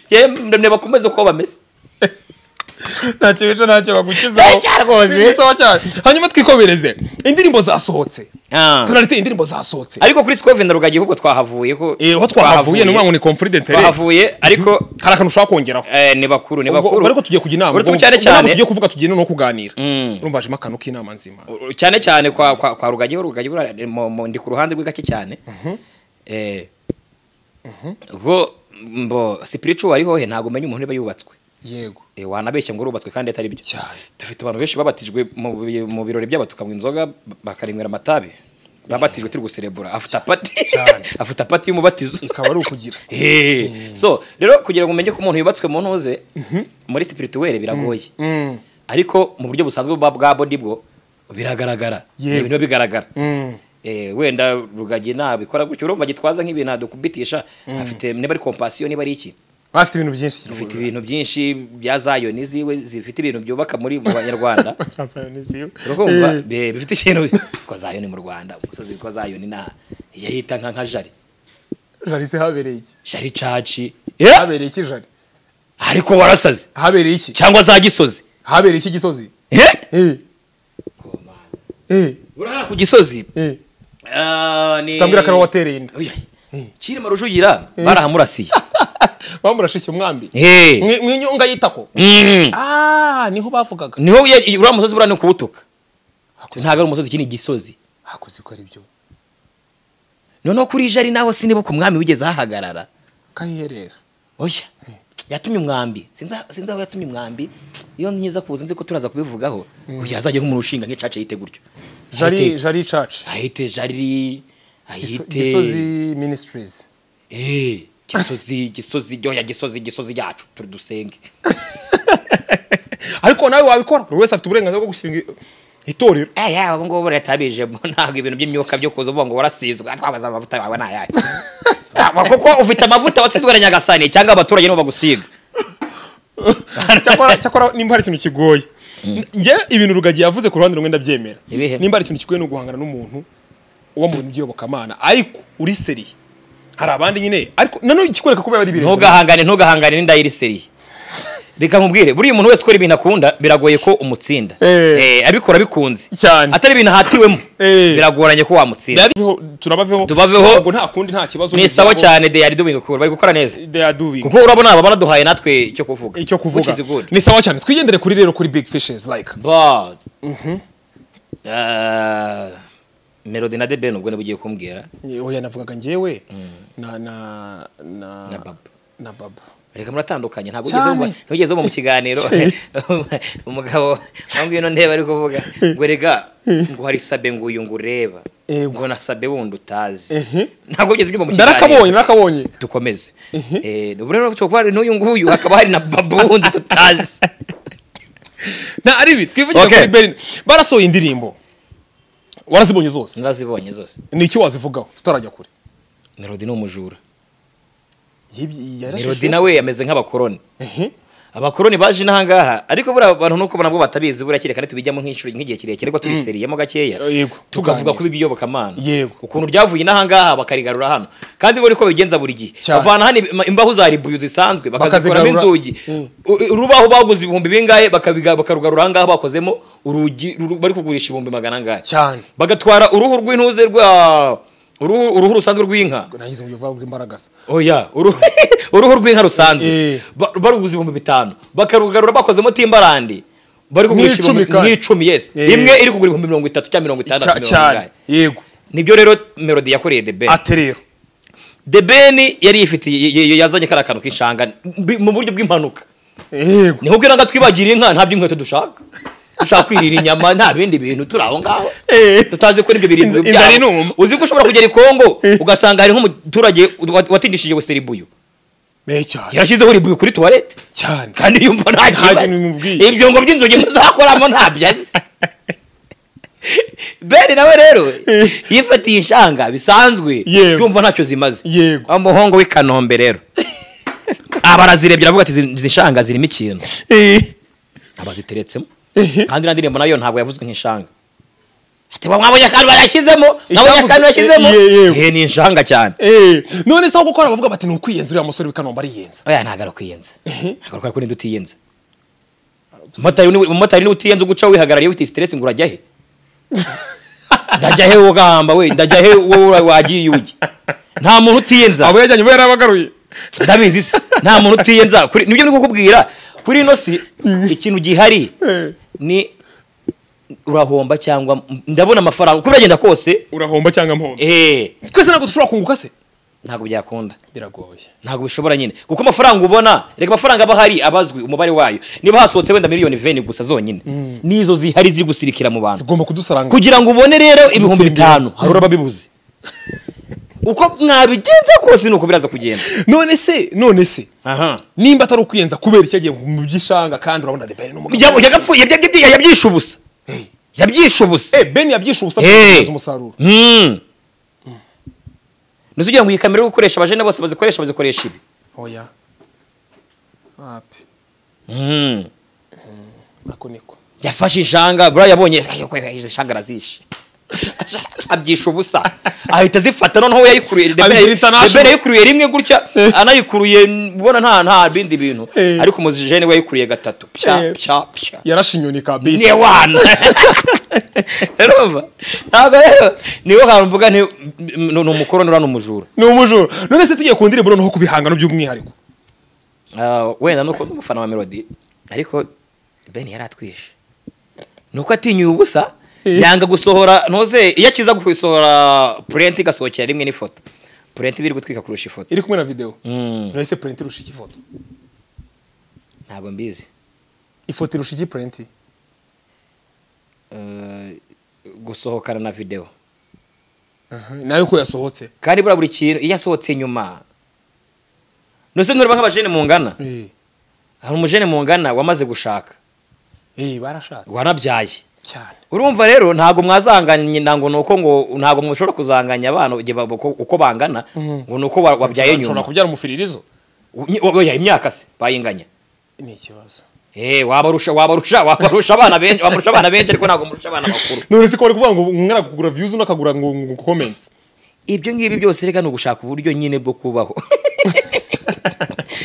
B: jewe ndamye bakomeze uko bameze
A: ntacyo bica ntacyo bagukizaho
B: Ecya rwose.
A: Ni sawa cyane hanyuma twikomereze indirimbo zasohotse
B: Ah.
A: turariteye indirimbo zasohotse
B: ariko kuri sikovi na rugagi ahubwo twahavuye ko
A: Eh, aho twahavuye ni ukuvuga ngo ni conflit d'intérêt
B: twahavuye ariko
A: hari akantu ushaka kongeraho
B: eh, ni bakuru ni
A: Ubwo-
B: bakuru
A: ubwo ariko tugiye kujya inama
B: uretse ko
A: ubwo-
B: cyane
A: ubwo ntabwo
B: cyane
A: tugiye kuvuga tugiye no kuganira
B: Mm.
A: urumva hajemo akantu k'inama nzima
B: cyane cyane kwa kwa, kwa rugagi ho rugagi buriya ni mu- mu- ndi ku ruhande rwe gake cyane eh go mbo spiritual ari hohe ntabwo umenya umuntu niba yubatswe
A: yego
B: Eh, wanabeshya ngo urubatswe kandi atari byo
A: Cyane.
B: dufite abantu benshi babatijwe mu bi- mu birori byabo tukanywa inzoga bakarinywera amatabi babatijwe turi guserebura afuta pati
A: Cyane.
B: afuta pati y'umubatizo
A: ikaba ari ukugira
B: Eh, so rero kugira ngo umenye ko umuntu yubatswe mu ntuze muri spirituel biragoye
A: Mm.
B: ariko mu buryo busanzwe bwa bwa body bwo biragaragara
A: Yego.
B: ibintu bigaragara
A: Mm.
B: Eh, wenda rugagi nabikora gutyo urumva gitwaza nk'ibintu adukubitisha afite niba ari compassion niba ari iki
A: bafite ibintu byinshi
B: afite ibintu byinshi bya zayoni ziwe zifite ibintu byubaka muri mu banyarwanda urumva Be- bifite ikintu ko zayoni mu rwanda umusozi witwa zayoni na yahita nka nka jari
A: jarisi habereye iki
B: jari caci
A: habereye iki jari
B: ariko warasaze
A: habereye iki
B: cyangwa za gisozi
A: habereye iki gisozi
B: Eh?
A: Eh, eh,
B: urahara ku gisozi
A: eh.
B: Ah, ni-
A: utambwira ko ariwo watereye inda
B: Oya. Cyilima rujugira barahamurasiye
A: bamurashike umwambi
B: Eh.
A: Mwi- mwinyunga yitako
B: Mm.
A: Ah, niho bavugaga
B: niho ya- uriya musozi buriya ni ukuwutuka ntabwo ari umusozi iki ni igisozi
A: hakoze ko ari byo
B: noneho kuri jari naho siniba ku mwami wigeze ahahagarara
A: kayiherera
B: oya yatumye umwambi sinzi aho- sinzi aho yatumye umwambi iyo nkiza kuza nzi ko turaza kubivugaho oya azajya nk'umuntu ushinga nk'icaca yite gutyo
A: jari
B: Ahite-
A: jari church
B: ahite jari
A: Giso-
B: ahite
A: gisozi ministries
B: Eh, gisozi gisozi oya gisozi gisozi yacu turi dusenge
A: ariko nawe wabikora buri wese afite uburenganzira bwo gushinga i- itorero
B: Eh, ya ubu ngubu leta yabijemo ntabwo ibintu by'imyuka byo kuza uvuga ngo warasizwe twabaza amavuta yawe ni ayacu kuko ufite amavuta wasizwe na nyagasani cyangwa abaturage nibo bagusiga
A: cyakora cyakora nimba hari ikintu kigoye njye ibintu rugagi yavuze ku ruhande rumwe ndabyemera
B: Ibihe?
A: nimba hari ikintu kigoye ni uguhangana n'umuntu uba mu bintu by'iyobokamana ariko uri seriye hari abandi nyine ariko nanone ikikwereka ko biba ari birenze
B: ntugahangane ntugahangane n'inda y'iriseriye reka nkubwire buriya umuntu wese ukora ibintu akunda biragoye ko umutsinda
A: Eh.
B: Eh, abikora bikunze
A: cyane
B: atari ibintu ahatiwemo
A: Eh.
B: biragoranye ko wamutsinda
A: turabaveho
B: Tubaveho.
A: ntabwo nta kundi nta kibazo
B: ni sawa cyane deyari doing cool bari gukora neza
A: they are doing
B: kuko urabona aba baraduhaye natwe icyo kuvuga
A: icyo kuvuga
B: Which is good.
A: ni sawa cyane twigendere kuri rero kuri big fishes like
B: But, uh, melody na deben ubwo niba ugiye kumbwira
A: oya navugaga njyewe na na na
B: Na Baba.
A: na baba
B: reka muratandukanye ntabwo
A: Cyane.
B: ugeze mu- ntugeze mu mu kiganiro umugabo wambwiye ino ntebe ari kuvuga ngo rega ngo hari sabe ngo uyu ngo ureba
A: Yego.
B: ngo na sabe wundi utazi
A: Ehe.
B: ntabwo ugeze byumva mu
A: narakabonye
B: kiganiro
A: narakabonye
B: dukomeze Eh, ubu rero turi kuba hari n'uyu nguyu hakaba hari na babu wundi tutazi
A: na ari ibi twivugire
B: Okay.
A: kuri berlin barasohoye indirimbo warazibonye zose
B: narazibonye zose
A: ni iki wazivugaho tutarajya kure
B: melody ni umujura
A: Yibyi- yarashe
B: melody
A: shose.
B: nawe yameze nk'abakoroni
A: Ehe.
B: abakoroni baje inahangaha ariko buriya abantu nuko nabwo batabizi buriya kereka ntitubijyamo nk'inshuro nk'igihe kirekire ariko tubiseriyemo gakeya
A: Yego,
B: tukavuga
A: tuganira.
B: kuba ibiyobokamana
A: Yego.
B: ukuntu ryavuye inahangaha bakarigarura hano kandi buri ko babigenza buri gihe
A: Cyane.
B: bavana hano im- imbaho za ribuyu zisanzwe
A: Bakazigarura.
B: bakazikoramo inzugi
A: Mm.
B: U- urubaho baguze ibihumbi bingahe bakabiga- bakarugarura ahangaha bakozemo urugi ruru- bari kugurisha ibihumbi magana angahe
A: cyane
B: bagatwara uruhu rw'intuze rwa uruhu uruhu rusanzwe rw'inka
A: nagize uburyo vuba bw'imbaragasa
B: oya uruhu uruhu rw'inka rusanzwe
A: Eh.
B: Ba- baruguza ibihumbi bitanu bakarugarura bakozemo timbarandi bari kugurisha
A: Nk'icumi
B: ibihumbi-
A: kandi.
B: nk'icumi yes
A: Eh.
B: imwe iri kugura ibihumbi mirongo itatu cyangwa mirongo itandatu
A: Cya-
B: mirongo
A: cyane
B: ingahe.
A: yego
B: nibyo rero melody yakoreye the ben
A: ate rero
B: the ben yari yifitiye y- y- yazanye kariya kantu k'inshanga bi- mu buryo bw'impanuka
A: yego
B: niho ubwira ngo twibagira inka nta by'inkweto dushaka dushaka kwirira inyama nta bindi bintu turi aho ngaho
A: Eh.
B: tutazi ko n'ibyo birindiro
A: Inzara
B: byabo.
A: inuma.
B: uzi ko ushobora kugera i kongo ugasanga hari nk'umuturage wat- watindishije westeribuyu
A: me cyane
B: yarashyizeho ribuyu kuri tuwarete
A: cyane
B: kandi yumva nta kibazo
A: kintu bimubwiye.
B: ibyungo by'inzugi muzakoramo ntabyo azi beni nawe rero yifatiye inshanga bisanzwe
A: Yewe.
B: yumva ntacyo zimaze
A: Yego.
B: Wa muhungu w'i kanombe rero aba arazirebye aravuga ati izi izi nshanga zirimo ikintu
A: Eh.
B: abaziteretsemo
A: Ehe.
B: kandi na ndirimbo nayo ntabwo yavuzwe nk'inshanga ati "Wa mwabonye akantu yashyizemo mwabonye akantu yashyizemo
A: Ye- yego.
B: Ehe, ni inshanga cyane
A: Eh, none se aho gukora bavuga bati ni ukwiyenza uriya musore w'ikanombe ariyenza
B: oya ntagara kwiyenza agaruka kuri ndi utiyenza umumotari ni- umumotari niwe utiyenza uguca wihagarariye ufite stress ngo urajya he ndajya he wowe ugahamba we ndajya he wowe ura- wagiye ugi nta muntu utiyenza
A: abo yajyanye bo yarabagaruye
B: ndabizi se nta muntu utiyenza kuri nibyo ndi kukubwira kuri ino si ikintu gihari
A: Eh.
B: ni urahomba cyangwa m- ndabona amafaranga uko biragenda kose
A: urahomba cyangwa mpondo
B: eh
A: twese ntabwo dushobora kunguka se
B: ntabwo byakunda
A: biragoye
B: ntabwo bishobora nyine kuko amafaranga ubona reka amafaranga aba ahari abazwi umubare wayo niba hasohotse wenda miliyoni veni gusa zonyine nizo zihari ziri gusirikira mu bantu
A: zigomba kudusaranga
B: kugira ngo ubone rero ibihumbi
A: Gutembera.
B: bitanu hari urababibuze uko mwabigenza kose ni uko biraza kugenda
A: none se none se
B: aha
A: nimba atari ukwiyenza kubera icyo yagiye mu by'ishanga kandi urabona the ben n'umugabo
B: yagapfuye yabyishe ubusa yabyishe ubusa
A: eh ben yabyishe ubusa
B: Eh.
A: bwo umusaruro
B: Mm. ntuzi ugira ngo iyi kamera uri gukoresha abajene bose bazikoresha bazikoresha ibi
A: oya api
B: Mm.
A: ako niko
B: yafashe injanga buriya yabonye izi nshanga arazishe abyisha ubusa ahita azifata noneho we yayikuruye The Ben-
A: Abigira international.
B: The Ben yayikuruye rimwe gutya anayikuruye ubona nta nta bindi bintu
A: Eh.
B: ariko umuzijene we yayikuruye gatatu pya
A: Eh.
B: pya pya
A: yarashe inyoni
B: niye
A: kabisa
B: wana urumva ntabwo rero niwo hantu mvuga nti ni ni umukoroni uriya ni umujura
A: ni umujura none se tugiye ku ndirimbo noneho ku bihangano by'umwihariko
B: Ah, wenda nuko ndi umufana wa melody ariko ben yari atwishe nuko atinyuye ubusa
A: Eh.
B: yanga gusohora ntuze iyo akiza gusohora purenti igasohokera rimwe n'ifoto purenti biri gutwika kurusha ifoto
A: iri kumwe na video
B: Mm.
A: none se print irusha iki foto
B: ntabwo mbizi
A: ifoto irusha iki print
B: Eh, gusohokana na video
A: Aha, nayo ko yasohotse
B: kandi buriya buri kintu iyo asohotse nyuma ntuze ntureba nk'abajene mungana
A: eh
B: hari umujene mungana wamaze gushaka
A: eh barashatse
B: wanabyaye
A: cyane
B: urumva rero ntabwo mwazanganye ntabwo nuko ngo ntabwo mushobora kuzanganya abana igihe ba- uko uko bangana ngo nuko wa- wabyaye
A: nshobora
B: nyuma
A: kubyara umufiririzo
B: Unyi- oya, imyaka se bayinganya
A: ni ikibazo
B: eh wabarusha wabarusha wabarusha abana benshi wabarusha abana benshi ariko ntabwo murusha abana bakuru
A: none se ko bari kuvuga ngo umwana kugura views undi akagura ngo ngo comments
B: ibyo ngibi byose reka ni ugushaka uburyo nyine bwo kubaho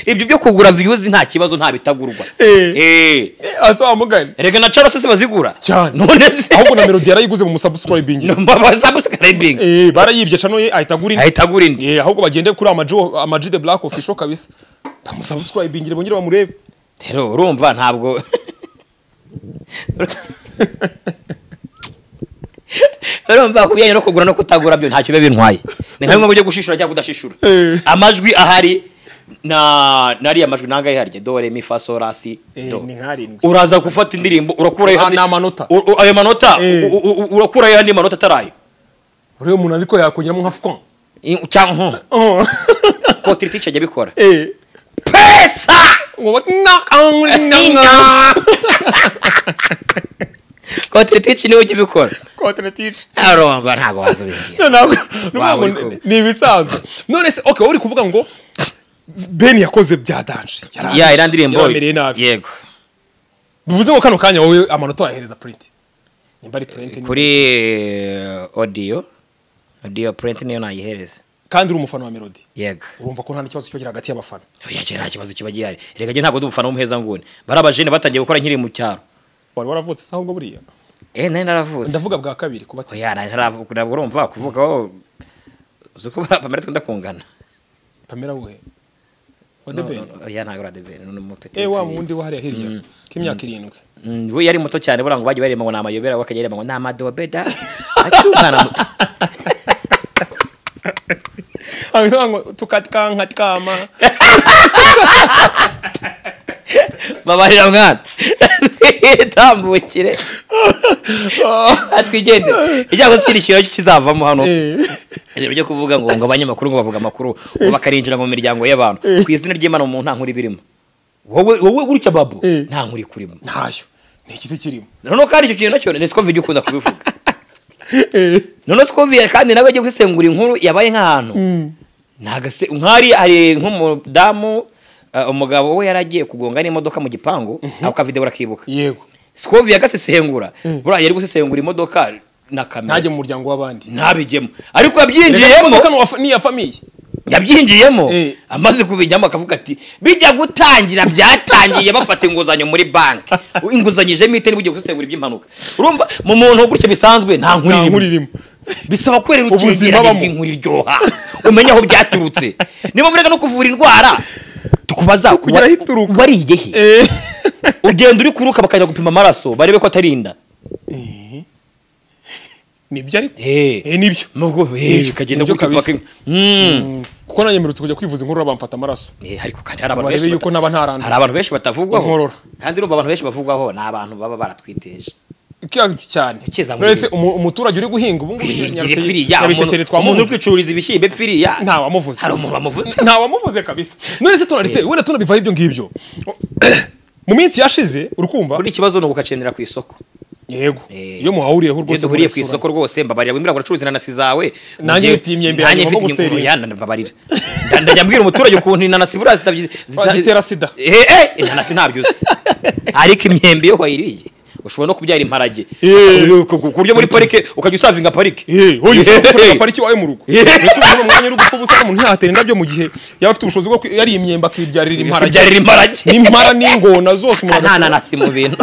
B: ibyo byo kugura viyuzi nta kibazo nta bitagurwa
A: Eh.
B: Eh.
A: aza wamugana
B: erega na charles se bazigura
A: cyane
B: none se
A: ahubwo na melody yarayiguze mu musubscribing
B: bazagusikarayibinga
A: eh barayibye cano ye ahita agura indi
B: ahita agura indi
A: eh ahubwo bagende kuri amajo amaji the black official kabisa bamusubscribing bongere bamurebe
B: rero urumva ntabwo urumva kubijyanye no kugura no kutagura byo ntacyo biba bintwaye ni nka bimwe mu byo gushishura cyangwa kudashishura
A: Eh.
B: amajwi ahari na nariya majwi nangahe harya do re mi fa so la si do
A: nkarindwi
B: uraza gufata indirimbo urakurayo
A: Ni amanota.
B: u- u- ayo manota
A: Eh.
B: u- u- u- urakurayo andi manota atarayo
A: urebe umuntu ariko yakongeramo nka fwa
B: I- cyangwa kotiritice ajya abikora
A: eh
B: pesa
A: ngo batinakangurina
B: Ina! kotiritice niwe ujya ubikora
A: kotretice
B: arumva ntabwo wazubingira Wow, uri
A: ntabwo
B: kumwe.
A: ni ibisanzwe none se okay uri kuvuga ngo ben yakoze bya danje
B: ya iriya ndirimbo
A: yaramereye nabi
B: yego
A: bivuze ngo kano kanya wowe amanota wayahereza print nimba ari print ni-
B: kuri eh, audio audio print niyo nayihereza
A: kandi uri umufana wa melody
B: yego
A: urumva ko nta n'ikibazo cyogera hagati y'abafana
B: oya njye nta kibazo kiba gihari reka njye ntabwo ndi umufana w'umuhezanguni bari abajene batangiye gukora nkiri mu cyaro
A: wari waravutse se ahubwo buriya
B: eh nari naravutse
A: ndavuga bwa kabiri kuba ati
B: oya nari naravuga ntabwo urumva kuvuga aho uzi ko bamara twenda kungana
A: pamela we wa the
B: No,
A: ben
B: no, no, oya ntabwo uri adebeni ni umupeti
A: eh wa wundi wahariya hirya k'imyaka irindwi
B: Mm, we yari muto cyane buriya ngo bagiye barema ngo ni amayobera we akajya arema ngo ni amadobe da akiri umwana muto
A: hanyuma ngo tukatkanka tkama
B: babarira mwana tambukire atwigende ijyamo twirishyura cyo kizavamo hano
A: eh
B: ibintu byo kuvuga ngo ngo abanyamakuru ngo bavuga amakuru ngo bakarinjira mu miryango y'abantu ku izina ry'imana umuntu nta nkuru iba irimo wowe wowe gutya babu
A: Eh.
B: nta nkuru ikurimo
A: ntayo ni ikize kirimo
B: noneho kandi icyo kintu nacyo ni siko video ukunda kubivuga
A: eh
B: noneho siko video kandi nawe ugiye gusesengura inkuru yabaye nk'ahantu ntagase nkari hari nk'umudamu uh, umugabo we yaragiye kugonga n'imodoka mu gipangu ako kavideo urakibuka
A: yego
B: sikovi yagasesengura buriya yari gusesengura imodoka na
A: ntajye
B: kamera
A: mu muryango w'abandi
B: ntabijyemo ariko
A: Reka
B: yabyinjiyemo
A: imodoka ni uwa- ni iya famiye
B: yabyinjiyemo
A: Eh.
B: amaze kubijyamo akavuga ati bijya gutangira byatangiye bafata inguzanyo muri banki inguzanyijemo itari bugiye gusesengura iby'impanuka urumva mu muntu gutya bisanzwe nta nkuru
A: nta nkuru
B: irimo
A: irimo
B: bisaba kwerera
A: Ubuzima
B: ukiyegeranye
A: babamo.
B: bw'inkuru iryoha umenya aho byaturutse niba mureka no kuvura indwara tukubaza
A: Kugira
B: wa-
A: aho ituruka.
B: wariye he
A: eh
B: ugenda uri kuruka bakajya gupima amaraso barebe ko atarinda
A: nibyo ariko
B: Eh.
A: eh nibyo
B: nubwo
A: Eh,
B: hehe ukagenda
A: nibyo
B: gutyo
A: kabisa.
B: paka- Mm.
A: kuko nanyemerutse kujya kwivuza inkuru bamfata amaraso
B: Eh, ariko kandi hari abantu
A: barebe
B: benshi
A: yuko
B: bata-
A: naba
B: hari
A: ntaranda
B: abantu benshi batavugwaho
A: Inkorora.
B: kandi urumva abantu benshi bavugwaho ni abantu baba baratwiteje
A: Kya- cyane
B: Ukiza muri-
A: wese umu- umuturage uri guhinga ubu ngubu
B: Kwihingira
A: Nyaruteye-
B: ipfiriya
A: Nyabitekeri
B: umuntu- umuntu uri
A: twamuvuze
B: kwicururiza ibishyimbo ipfiriya
A: nta wamuvuze
B: hari umuntu bamuvuze
A: nta wamuvuze kabisa none se tunarite wenda tunabivaho ibyo ngibyo mu minsi yashize urikumva
B: buri kibazo ni ugukacenera ku isoko
A: yego
B: Eh.
A: iyo muhahuriyeho
B: iyo
A: rwose
B: duhuriye ku
A: murasura.
B: isoko rwose mbabarira wimiragura acuruza inanasi zawe
A: Nanjye
B: Njye-
A: mfite iyi myembe
B: nanjye
A: yanjye
B: mfite
A: ngomba
B: iyi-
A: guseriza.
B: oya, nda- mbabarira Nda- ndajya mbwira umuturage ukuntu inanasi buriya zitabyi- zita-
A: zitera sida.
B: Eh, eh, inanasi ntabyo uzi ariko imyembe iyo wayiriye ushobora no kubyara imparage
A: Eh.
B: ku ku- ku buryo muri parike ukajya usavinga parike
A: Eh, hoye ushobora gukorera pariki iwawe mu rugo
B: Eh.
A: mbese ubona umwanya uri gupfa ubusa umuntu ntihatera indabyo mu gihe yaba afite ubushobozi bwo ku- yariye imyembe akibyarira imparage
B: kubyarira imparage
A: n'impara n'ingona zose umuntu
B: nta nanasi mu bintu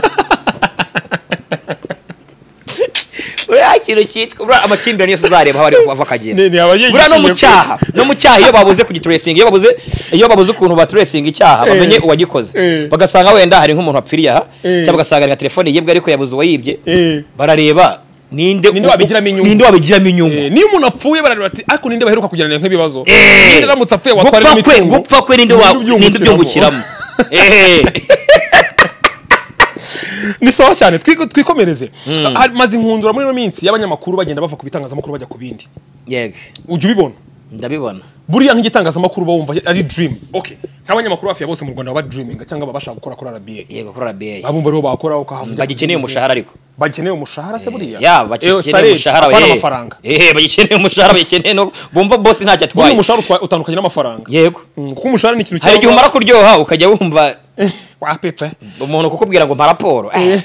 B: buriya kintu cyitwa buriya amakimbirane yose uzareba aho ari ava akagenda
A: Ne- ne, aba yigishiye
B: buriya no mu
A: ku-
B: cyaha no mu cyaha iyo babuze kugituresinga iyo babuze iyo babuze ukuntu baturesinga icyaha bamenye uwagikoze
A: eh.
B: bagasanga wenda hari nk'umuntu wapfiriye aha
A: Eh.
B: cyangwa bagasanga nka telefone yibwe ariko yabuze uwayibye
A: Eh.
B: barareba ninde
A: Ninde wabigiramo inyungu.
B: ninde wabigiramo inyungu
A: Eh, niyo umuntu apfuye barareba ati ariko ninde baheruka kugirana nk'ibibazo
B: Eh.
A: ninde aramutse apfuye watwara
B: gupfa kwe gupfa kwe ninde wa- ninde ubyungukiramo Eh.
A: ni sawa cyane twiko- twikomereze Ha- maze inkundura muri ino minsi y'abanyamakuru bagenda bava ku bitangazamakuru bajya ku bindi
B: yego
A: ujya ubibona
B: ndabibona
A: buriya nk'igitangazamakuru uba wumva ari dream okay nk'abanyamakuru hafi ya bose mu rwanda baba diriminga cyangwa baba bashaka gukora kuri rba
B: yego kuri RBA
A: abumva ariho bakora uko havuga
B: bagikeneye umushahara ariko
A: bagikeneye umushahara se buriya
B: ya
A: Eh,
B: bagikeneye
A: salary,
B: umushahara
A: apana
B: we.
A: amafaranga
B: Eh, bagikeneye umushahara bagikeneye no bumva bose
A: buriya
B: ntacyo atwaye
A: umushahara utwa- utandukanye n'amafaranga
B: yego
A: Mm, kuko umushahara ni ikintu
B: hari igihe umara kuryoha ukajya wumva
A: wa pepe
B: umuntu kukubwira ngo mpa raporo Eh,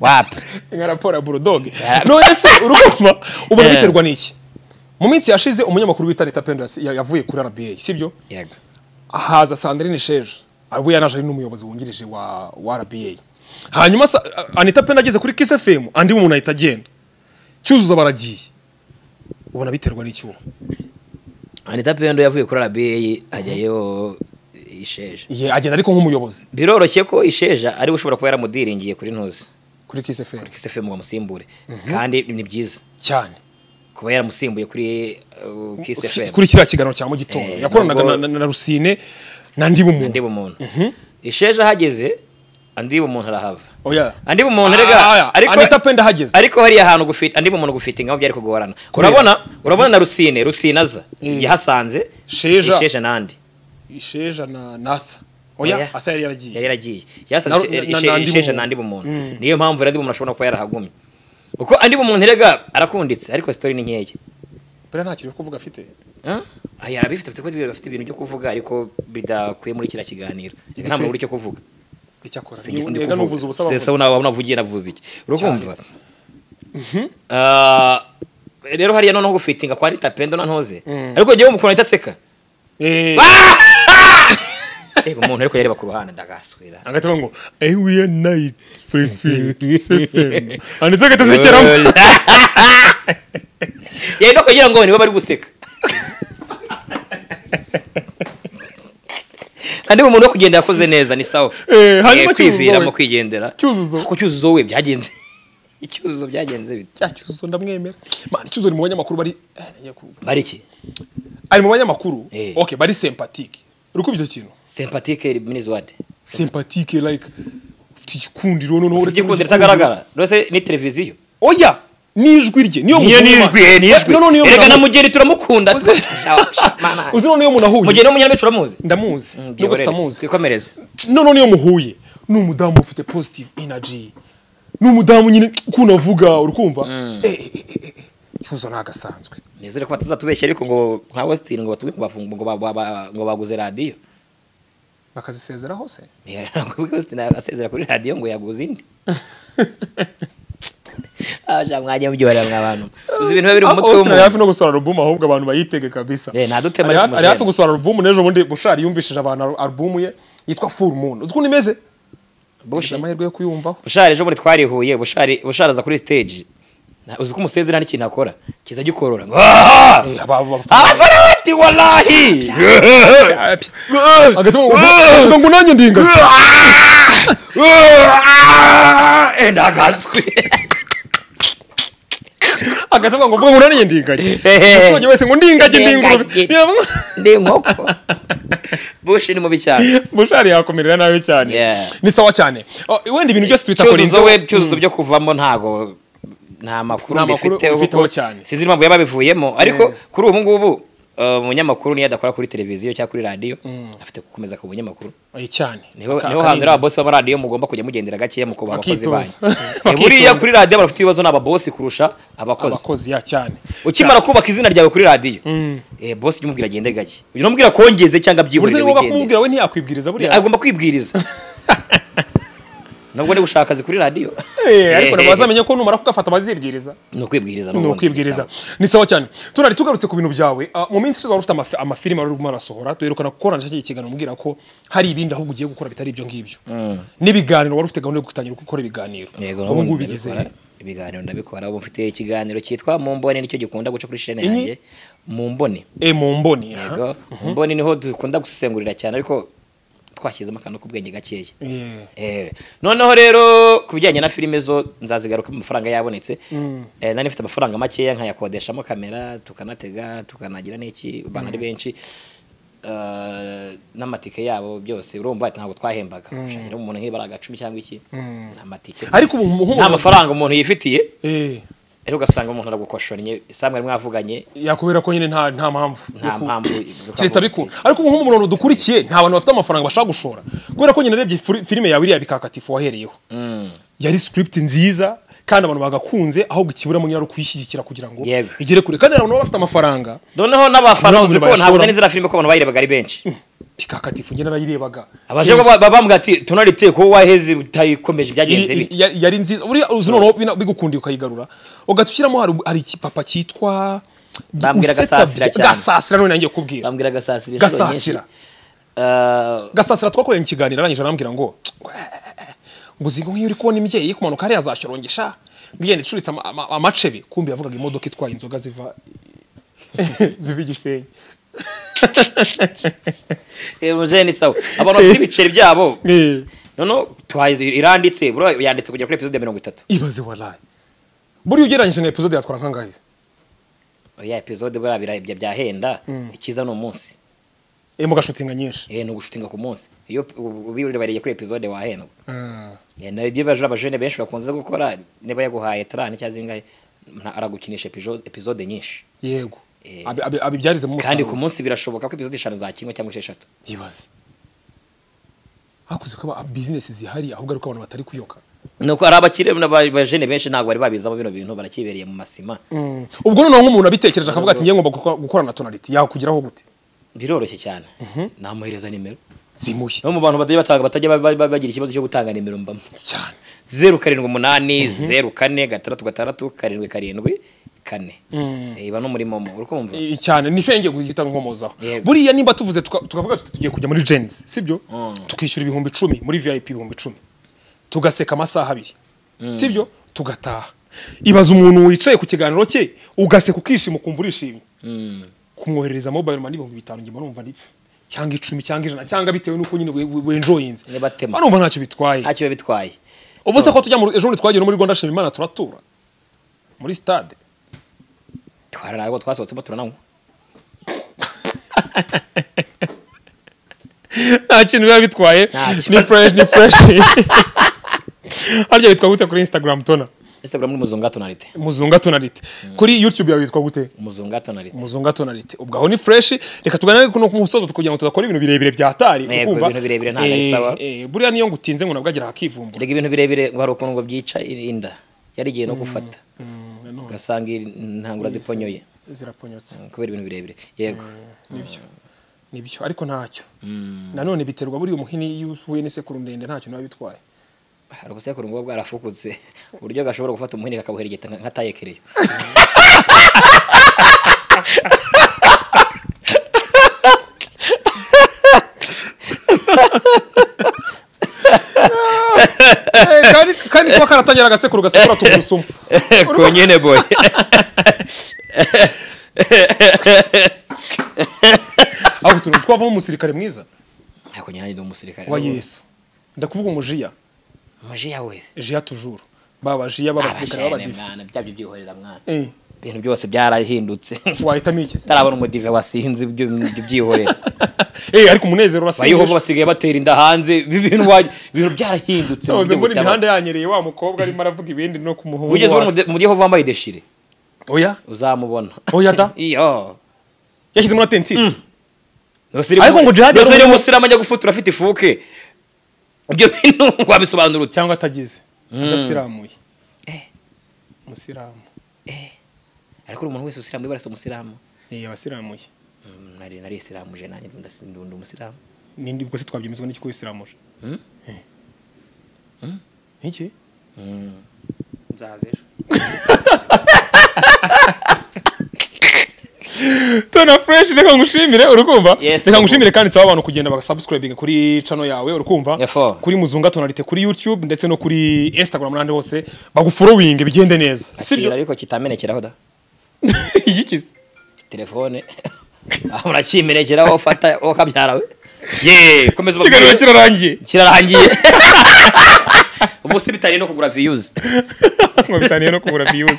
B: wapi
A: nka raporo ya burudoge
B: Yeah.
A: none se urumva ubona
B: Yeah.
A: biterwa n'iki mu minsi yashize umunyamakuru wita leta pendo yasi- ya- yavuye kuri rba sibyo
B: yego
A: haza sandrine sheje we yanaje ari n'umuyobozi wungirije wa wa rba hanyuma sa- anita pena ageze kuri kiss fm andi umuntu ahita agenda cyuzuzo baragiye ubona biterwa n'icyuma
B: anita pendo yavuye kuri arabeyi ajyayo isheja
A: Ye, agenda ariko nk'umuyobozi
B: biroroshye ko isheja ariwe ushobora kuba yaramudiringiye kuri ntuzi
A: kuri kiss fm
B: kisefemu ngo amusimbure kandi ni byiza
A: cyane
B: kuba yaramusimbuye kuri uh, kisefemu
A: kuri kiriya kiganiro cya mu gitondo
B: Eh,
A: yakoranaga
B: nubwo-
A: na- na na rusine na ndiba umuntu
B: andiba umuntu isheja ahageze andiba umuntu arahava
A: oya
B: andiba umuntu rega
A: Ah, Anita Pendo ahageze.
B: ariko hariya hantu gufite andiba umuntu gufite ingabo byari kugorana
A: Kubera.
B: urabona urabona na rusine rusine aza
A: Eh.
B: yahasanze
A: Sheja.
B: isheja nandi
A: isheja na natha oya atha yari yaragiye
B: yari yaragiye yasanze
A: Na- na-
B: ishe-
A: na- na andi
B: isheja
A: bumuntu.
B: nandi bumuntu
A: Mm.
B: niyo mpamvu nandi bumuntu ashobora kuba yarahagumye uko andi bumuntu rega arakunditse ariko sitori ni nkeya
A: buriya nta kintu cyo kuvuga afite
B: Ah, aya arabifite afite ko bafite ibintu byo kuvuga ariko bidakwiye muri kiriya kiganiro Reka nta muntu uri cyo kuvuga
A: icyakora
B: singize ndi
A: niba nuvuze ubusa
B: kuvuga sesa
A: bavuze
B: nawe unavugiye navuze iki urakumva
A: Cyane.
B: Ah, rero hariya noneho gufitinga kwa rita pendo na ntoze ariko ngewe umukuntu ahita aseka
A: Eh,
B: reba umuntu ariko yareba ku ruhande ndagaswera
A: hagati bavuga ngo eyi wiya nayiti purifi sefemu handitse agatazigeramo
B: yenda kugira ngo nibo bari guseka andi umuntu wo kugenda yakoze neza ni sawa
A: Eh, hanyuma
B: Eh, kwiviramo
A: Cyuzuzo we.
B: kwigendera
A: Cyuzuzo.
B: ko cyuzuzo we byagenze icyuzuzo byagenze bite
A: cya cyuzuzo ndamwemera mani cyuzuzo ni mu banyamakuru bari eh, nagiye ku-
B: bari iki
A: ari mu banyamakuru
B: Eh.
A: ok bari sempatike uri kumva icyo kintu
B: sympatique minis ward
A: sempatike like ufite igikundiro noneho uretse n'igikundiro.
B: igikundiro itagaragara rwose ni televiziyo
A: oya n'ijwi rye niyo
B: niyo
A: muvuma.
B: nijwi eh, nijwi
A: Noneho niyo
B: erega na
A: munahu-
B: mugeni turamukunda
A: Uzi- uzi noneho iyo umuntu ahuye
B: mugeni w'umunyarwanda turamuzi
A: ndamuzi nubwo tutamuzi
B: twikomereze
A: noneho niyo muhuye ni umudamu ufite positive energy ni umudamu nyine ukunda avuga uri kumva Eh, eh, eh, eh, eh, cyuzo ni agasanzwe
B: nizere ko batazatubeshya ariko ngo nka wesitini ngo batume ngo bafungu- ngo ba- ba- ba- ngo baguze radiyo
A: bakazisezera hose
B: ntiyaranguwe wesitini asezera kuri radiyo ngo yaguze indi aja mwajya mubyohera mwa bantu uzi ibintu biba biri mu mutwe
A: Austin ari hafi
B: w'umuntu
A: no gusohora alubumu ahubwo abantu bayitege kabisa
B: Eh, ntadutema
A: Ari
B: ariko
A: hafi- ari hafi
B: mujene.
A: gusohora alubumu n'ejo bundi bushari yumvishije abantu alu- alubumu ye yitwa full moon uzi ukuntu imeze
B: Bushi.
A: bushyize amahirwe yo kuyumvaho
B: bushari ejo bundi twarihuye bushari bushari aza kuri siteji Na- uzi ko umusezera hari ikintu akora kiza gikorora ngo "Ah!
A: Eh, aba- aba-
B: abafana bati walahi
A: hagati mu- uvuga ngo nanjye ndi ingagi
B: enda agatswe
A: hagati mu- ngo uvuga ngo nanjye ndi ingagi
B: Ehe.
A: umuturage wese ngo ndi ingagi ndi ingurube
B: Ingagi.
A: Yaba-
B: ni inkoko bushi ni mubi cyane
A: bushari yakomerera nabi cyane
B: Yeah.
A: ni sawa cyane Oh, wenda ibintu byose twita
B: cyuzuzo we
A: korinzo
B: cyuzuzo byo kuvamo ntago nta makuru
A: Nta makuru
B: mbifiteho
A: ubifiteho
B: kuko
A: cyane.
B: sinzi impamvu yaba abivuyemo ariko kuri ubu ngubu uh, umunyamakuru niyo adakora kuri televiziyo cyangwa kuri radiyo afite gukomeza ku bunyamakuru
A: Oya, cyane
B: niho
A: Aka-
B: niho
A: aka
B: hantu rero
A: neza.
B: ababosi b'amaradiyo mugomba kujya mugendera gakeya mukubaha abakozi banyu
A: Bakitoza.
B: Eh, buriya kuri radiyo abantu bafite ibibazo ni ababosi kurusha abakozi
A: abakozi ya cyane
B: ukimara kubaka izina ryawe kuri radiyo eh, bosi jya umubwira agende gake uyu numubwira kongeze cyangwa
A: burya niba
B: byihurire
A: ushaka
B: wigendere.
A: kumubwira we ntiyakwibwiriza buriya
B: agomba kwibwiriza nubwo ndi gushaka akazi kuri radiyo
A: Eh, ariko ntabwo bazamenye ko numara kugafata bazibwiriza
B: ni ukwibwiriza
A: ni
B: n'ubundi,
A: ukwibwiriza
B: bisaba.
A: ni sawa cyane turari tugarutse ku bintu byawe ah, mu minsi ishize wari ufite amafi- amafilime wari urimo arasohora duherukana gukorana cya kiganiro umbwira ko hari ibindi ahubwo ugiye gukora bitari ibyo ngibyo n'ibiganiro wari ufite gahunda yo gutangira gukora ibiganiro
B: yego
A: ubu ngubu
B: n'ubundi
A: bigeze
B: ndabikora. ibiganiro ndabikora ubu mfite ikiganiro cyitwa mu mboni nicyo gikunda guca kuri shene
A: Inyi?
B: yanjye mu mboni
A: e mu mboni aha.
B: yego mu mboni niho dukunda gusesengurira cyane ariko twashyizemo akantu k'ubwenge gakeya
A: Eh.
B: Eh, noneho rero ku bijyanye na filime zo nzazigaruka amafaranga yabonetse Eh, nari mfite amafaranga makeya nkayakodeshamo kamera tukanatega tukanagira n'iki abantu ari benshi Eh, n'amatike yabo byose urumva ati ntabwo twahembaga ushakira umuntu nk'iri bari agacumi cyangwa iki ni amatike
A: ariko ubu nk'umuntu-
B: nta mafaranga umuntu yifitiye
A: Eh,
B: ariko ugasanga umuntu aragukoshoranye isambu yari mwavuganye
A: yakubera ko nyine nta nta mpamvu
B: nta
A: yo ku-
B: mpamvu
A: keretse bikura ariko ubu nk'umurongo dukurikiye nta bantu bafite amafaranga bashaka gushora kubera ko nyine narebye furi- filime yawe iriya bikakatifu wahereyeho yari script nziza kandi abantu bagakunze ahubwo ikiburamo nyine ari ukuyishyigikira kugira ngo
B: Yego.
A: igere kure kandi hari abantu baba bafite amafaranga
B: noneho n'abafana
A: Ntabwo
B: uzi ko ntabwo
A: bayashora.
B: nari nzira filime ko abantu bayirebaga ari benshi
A: bikakatifu njye narayirebaga
B: abaje baba- baba bambwira ati tunari teye kuba waheze utayikomeje byagenze
A: Iri-
B: bite
A: iri- yari yari nziza buriya uzi noneho bina- bigukundiye ukayigarura ugahita ushyiramo hari hari ikipapa cyitwa
B: Bambwira
A: usetsa
B: Gasasira
A: byi-
B: cyane.
A: gasasira none nanjye kubwira
B: bambwira gasasira inshuro
A: gasasira
B: nyinshi. Ah,
A: gasasira twakoranye ikiganiro arangije arambwira ngo ngo uzi ngo nk'iyo uri kubona imbyeyi iri kumanuka hariya azashyorongesha ngiyenda icuritse ama- ama- amacebe kumbi yavugaga imodoka itwaye inzoga ziva ziva igisenyi
B: eh, mujeni sawa abantu bafite ibiceri byabo
A: Eh,
B: noneho tuhaye iranditse buriya yanditse kugera kuri episode ya mirongo itatu
A: ibaze waraye buriya ugereranyije na epizode yatwara nk'angahe
B: ya episode buriya birabya byahenda ikiza ni umunsi
A: iri mu gashutinga nyinshi
B: eh, ni ugushutinga ku munsi iyo ubirebeye kuri episode wahendwa
A: Ah,
B: Eh, na ibyo bajura abajene benshi bakunze gukora niba yaguhaye tarani cyangwa zingahe nta- aragukinisha epizo- episode nyinshi
A: yego
B: Eh.
A: Abi- abi- abibyarizemo
B: kandi ku
A: umusaruro
B: munsi birashoboka ko episode eshanu zakinwa cyangwa esheshatu
A: ibaze hakuze kuba bizinesi zihari ahubwo ariko abantu batari kuyoka
B: ni uko ari abakire n'abajene benshi ntabwo bari babizamo bino bintu barakibereye mu masima
A: ubwo noneho nk'umuntu abitekereje akavuga ati ngiye ngomba guko- gukora na tonaliti yakugeraho gute
B: biroroshye cyane namuhereza nimero
A: zimuye
B: no mu bantu batajya batanga batajya ba- ba- ba- bagira ikibazo cyo gutanga nimero mbamo
A: cyane
B: zeru karindwi umunani zeru kane gatandatu gatandatu karindwi karindwi kane Eh, iba no muri momo uri kumva
A: I- cyane nicyo ngiye guhita nkomozaho
B: Yego.
A: buriya nimba tuvuze tuka- tukavuga tuti tugiye kujya muri jenzi sibyo tukishyura ibihumbi icumi muri vip ibihumbi icumi tugaseka amasaha abiri sibyo tugataha ibaza umuntu wicaye ku kiganiro cye ugaseka ukishima ukumva urishimye kumwoherereza mobile money ibihumbi bitanu njye mba numva ni cyangwa icumi cyangwa ijana cyangwa bitewe n'uko nyine we- we- wenjoyinze
B: Niba atema.
A: mba numva ntacyo bitwaye
B: ntacyo biba bitwaye
A: ubu se ko tujya mu ejo bundi twagiye no muri rwanda shima imana turatura muri stade
B: twararago twasohotsemo turananywa
A: nta kintu biba bitwaye
B: Nta kibazo.
A: ni fresh ni fresh harya witwa gute kuri instagram tona
B: instagram ni muzunga tonalite
A: muzunga tonalite kuri youtube yawe witwa gute
B: umuzunga tonalite
A: muzunga tonalite ubwo aho ni fresh reka tuganire ku musozo kugira ngo tudakora ibintu birebire bya tari
B: Yego,
A: ukumva?
B: ibintu birebire ntabwo ari
A: Eh,
B: sawa.
A: eh, buriya niyo ngutinze ngo nabwo agira hakivumbura
B: rega ibintu birebire ngo hari ukuntu ngo byica inda yari igihe no gufata ugasanga intangura ziponyoye
A: ziraponyotse
B: kubera ibintu birebire yego
A: nibyo nibyo ariko ntacyo nanone biterwa buriya umuhini iyo uhuye n'isekuru ndende ntacyo niba bitwaye
B: hari ubusekuru ngo bwarafukutse uburyo gashobora gufata umuhini kakabuheregeta nka nka taye kereyo
A: Eh, kandi- kandi kuba karatangira agasekuru gasekura tugurusumu
B: ko nyine boye
A: aho utuntu twavamo umusirikare mwiza
B: ntabwo nyange ndi umusirikare
A: wa yesu ndakuvuga umujiya
B: amaji yawe
A: jiya tujuru baba jiya b'abasirikare
B: abashene
A: b'abadive
B: mwana byabyo byihorera mwana
A: Eh,
B: ibintu byose byarahindutse
A: wahitamo iki se?
B: utarabona umudive wasinze ibyo ibyo byihorera
A: Eh, ariko umunezero
B: abayohobo
A: urasengesha
B: basigaye batera inda hanze ibi bintu wa- ibintu byarahindutse mu
A: nahoze
B: buryo
A: mbona
B: butaba-
A: imihanda yanyereye wa mukobwa arimo aravuga ibindi no ku muhungu
B: wigeze ubona
A: wacu.
B: umude- umudive wambaye deshire
A: oya
B: uzamubona
A: oya da
B: iyo
A: yashyizemo na tentire Ariko ngo jihad yari
B: noseri
A: umwe-
B: umusiramu ajya gufutura afite ifuke ibyo bintu wabisobanura uti
A: cyangwa atagize adasiramuye umusiramu
B: ariko uri umuntu wese usiramu wibarasa umusiramu
A: Eh, abasiramuye
B: Mm, nari nari isiramuje nanjye ndasi- ndi umusiramu
A: nindi ubwo se twabyemezwa n'iki ko wisiramuje Eh. iki
B: nzaza ejo
A: tona fresh reka ngushimire urukumva
B: Yes,
A: reka ngushimire kandi nsaba abantu kugenda bagasubscribing kuri channel yawe urukumva
B: Yefo.
A: kuri muzunga tonalite kuri youtube ndetse no kuri instagram n'ahandi hose baguforowinge bigende neza
B: Kira
A: sibyo
B: ariko kitamenekeraho da
A: iki se?
B: telefone aho urakimenekeraho ufata uwo kabyarawe ye komeza
A: ikiganiro
B: ubabwire.
A: kirarangiye
B: kirarangiye ubu si bitari no kugura viyuzi
A: ngo bitaniye no kubura views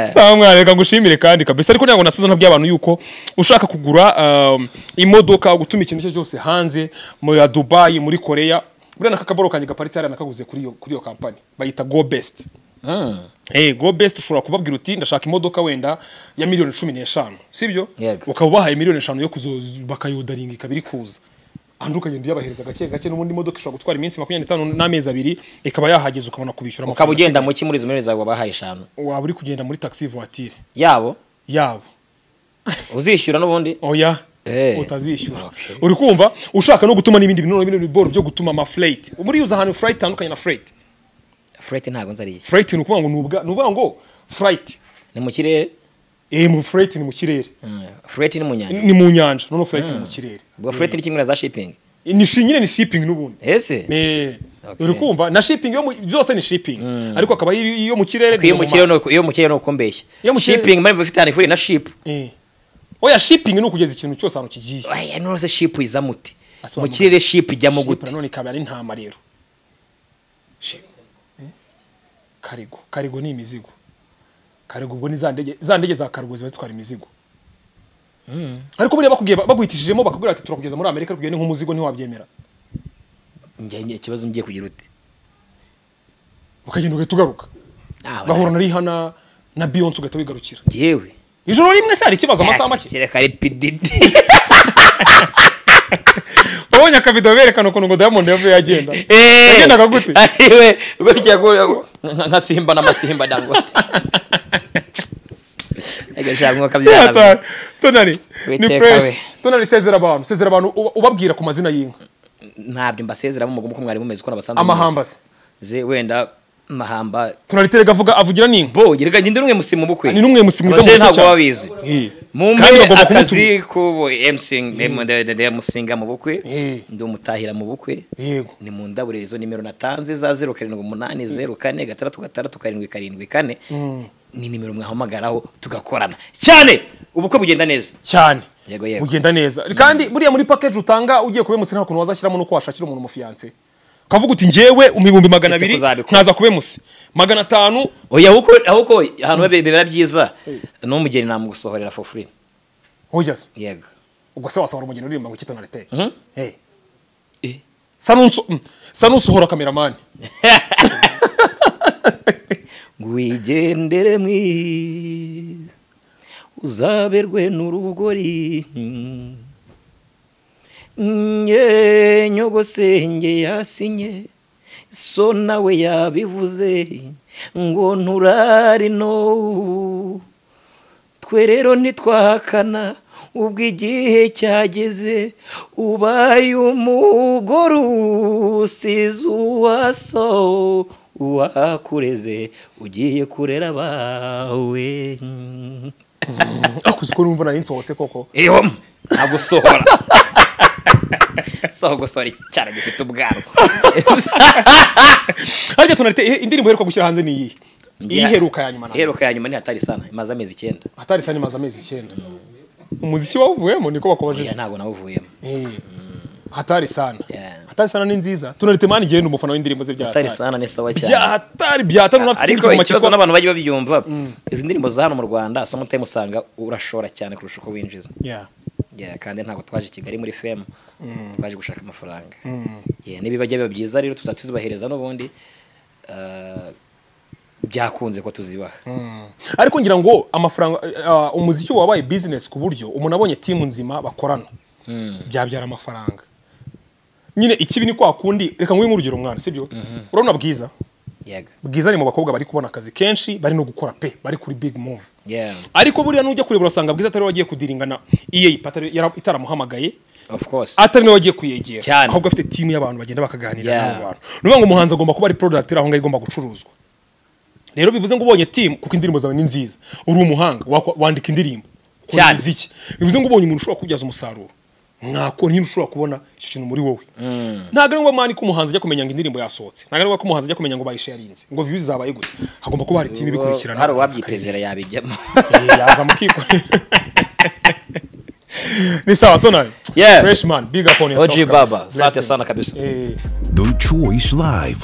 A: sawa mwana reka ngushimire kandi kabisa ariko ntabwo nasize ntabwiye abantu yuko ushaka kugura um, imodoka gutuma ikintu icyo cyose hanze muri dubayi muri koreya buriya nakakaboro kanjye gaparitse hariya nakaguze kuri iyo kuri iyo kampani bayita go best Hey, go best ushobora kubabwira uti ndashaka imodoka wenda ya miliyoni cumi n'eshanu sibyo
B: Yego.
A: ukaba ubahaye miliyoni eshanu yo kuzo bakayodaringa ikaba iri kuza andi ukagenda uyabahereza gake gake n'ubundi imodoka ishobora gutwara iminsi makumyabiri n'itanu n'amezi abiri ikaba yahageze ukabona kubishyura
B: ukaba
A: asigaye.
B: ugenda muki muri izo miliyoni zawe wabahaye eshanu
A: waba uri kugenda muri taxi voiture
B: yabo
A: yabo
B: uzishyura n'ubundi
A: oya
B: Eh.
A: utazishyura
B: Okay.
A: uri kumva ushaka no gutuma n'ibindi bintu n'ibindi biboro byo gutuma amafureyiti buriya uza ahantu furayiti itandukanye na furayiti
B: fureti ntabwo nzariye
A: furayiti ni ukuvuga ngo ni ubwa- ni ukuvuga ngo furayiti
B: ni mu kirere
A: eh mu fureti ni mu kirere
B: fureti ni mu nyanja
A: ni mu nyanja none fureti ni mu kirere
B: ubwo fureti ni kimwe na za shipingi
A: ni shi- nyine ni shipping n'ubundi
B: ese
A: Eh,
B: Okay.
A: uri kumva na shipping yo mu- byose ni shipping ariko akaba iyo iyo mu kirere
B: iyo mu kirere
A: mazi.
B: nuko- iyo mu kirere ni uko mbeshya
A: Iyo mu kirere-
B: shipingi mpamvu ifite ahantu ihuriye na shipu
A: Eh. oya shipping ni ukugeza ikintu cyose ahantu kigiye
B: aya none shipu izamo ute mu
A: Asobanura.
B: kirere shipu ijyamo
A: Shipu
B: gute
A: nanone ikaba ari intama rero Shi- eh? karigo karigo ni imizigo karigo ubwo ni za ndege za ndege za karigo ziba zitwara imizigo ariko buriya bakubwiye baguhitishijemo bakubwira bati turakugeza muri amerika ariko iyo ni nk'umuzigo ntiwabyemera
B: njye njye ikibazo ngiye kugira ute
A: ukagenda ugahita ugaruka
B: Ah,
A: bahura na riha na na beyonce ugahita wigarukira
B: njyewe
A: ijoro rimwe se hari ikibazo amasaha make
B: kereka ari pididi
A: ubonye akavido berekana ukuntu ngo diamond yavuye agenda
B: Eh,
A: yagendaga gute
B: ariwe bityo yaguye- nka- nka simba n'amasimba dangote agashaka
A: Yata-
B: akabyara
A: tonari ni
B: Witeka
A: fresh
B: we.
A: tonari sezera abantu sezera abantu uba- ubabwira ku mazina y'inka
B: ntabyo mbasezeramo mugomo ko mwari mumeze uko nabasanzwe
A: amahamba se
B: muzi. ze wenda mahamba
A: tonari terega avuga avugira n'inka
B: bo gereka ngende n'umwe musimu bukwe
A: ni n'umwe musi mwiza
B: Abajene
A: mu gihugu cyacu.
B: ntabwo baba bizi
A: Eh. Kandi
B: mumpe
A: bagomba kumutu-
B: akazi ku msinga mu bukwe
A: Eh.
B: ndi umutahira mu bukwe
A: yego
B: ni mu ndabure izo nimero natanze za zeru karindwi umunani zeru kane gatandatu gatandatu karindwi karindwi kane ni nimero mwahamagaraho tugakorana cyane ubukwe bugenda neza
A: cyane
B: Yego, yego.
A: ugenda neza kandi buriya muri package utanga ugiye kubemusi nta kuntu wazashyiramo nuko washakira umuntu umufiyanse ukavuga uti njyewe mu bihumbi magana
B: Mfite
A: abiri
B: kuzabikora.
A: nkaza kubemusi magana atanu
B: oya ahubwo ahubwo ahantu biba- biba byiza n'umugeni namugusohorera for free
A: oya se
B: yego
A: ubwo se wasohora umugeni uririmba ngo kitona rete
B: Mhm.
A: eh
B: Eh.
A: sa nunso sa nusohora kameramani
B: wigendere mwiza uzaberwe n'urugori nye nyogosenge yasinye so nawe yabivuze ngo nturari no twe rero ntitwahakana ubwo igihe cyageze ubaye umugore usize uwaso uwakureze ugiye kurera abawe
A: akuzi ko numva nari nsohotse koko
B: ewa nagusohora soho gusora icyara gifite ubwanwa
A: harya tona rete eh, indirimbo iheruka gushyira hanze ni iyihe iyiheruka ya nyuma na
B: iheruka ya nyuma ni hatari sana imaze amezi icyenda
A: atari sa nimaze amezi icyenda umuziki wawuvuyemo niko bakomeje
B: oya ntabwo nawuvuyemo
A: Eh. hatari sana
B: Yeah.
A: hatari sana ni nziza tona rete mani igenda umufana w'indirimbo ze bya
B: hatari
A: hatari
B: sana ni sawa cyane
A: bya hatari bya hatari unafite ikindi
B: ariko
A: kigoma
B: ikibazo
A: cyitwa
B: n'abantu bajya babyumva izi ndirimbo za hano mu rwanda sometimes usanga urashora cyane kurusha uko winjiza
A: Yeah.
B: Yeah, kandi ntabwo twaje i kigali muri femu twaje gushaka amafaranga Yeah, n'ibibajya biba byiza rero tuzajya tuzibahereza n'ubundi uh, byakunze ko tuzibaha
A: ariko ngira ngo amafaranga eh, umuziki wabaye business ku buryo umuntu abonye timu nzima bakorana byabyara amafaranga nyine ikibi ni kwa kundi reka nguhe nk'urugero mwana sibyo urabona bwiza
B: yego
A: bwiza ni mu bakobwa bari kubona akazi kenshi bari no gukora pe bari kuri big move
B: yeah
A: ariko buriya nujya kureba urasanga bwiza atari we wagiye kudiringana EA patari yara- itaramuhamagaye
B: of course
A: atari nawe wagiye kuyegera
B: Cyane.
A: ahubwo afite timu y'abantu bagenda bakaganira
B: Yeah.
A: n'abo bantu ni ukuvuga ngo umuhanzi agomba kuba ari product iri aho ngaho igomba gucuruzwa rero bivuze ngo ubonye timu kuko indirimbo zawe ni nziza uri umuhanga wakwa- wandika indirimbo ukora
B: Cyane.
A: imiziki bivuze ngo ubonye umuntu ushobora kubyaza umusaruro mwakora nyine ushobora kubona icyo kintu muri wowe ntabwo ari ngombwa ko umuhanzi ajya kumenya ngo indirimbo yasohotse ntabwo ari ngombwa ko umuhanzi ajya kumenya ngo bayisharinze ngo views zabaye gute hagomba kuba hari timu ibikurikirana
B: hari uwabyipevera yabijyamo
A: Eh, yaza mukikorera ni sawa tonari
B: Yeah.
A: freshman big up on yourself
B: OG
A: kabisa.
B: Baba, asante
A: Blessings.
B: sana kabisa.
A: Eh.
C: The Choice Live.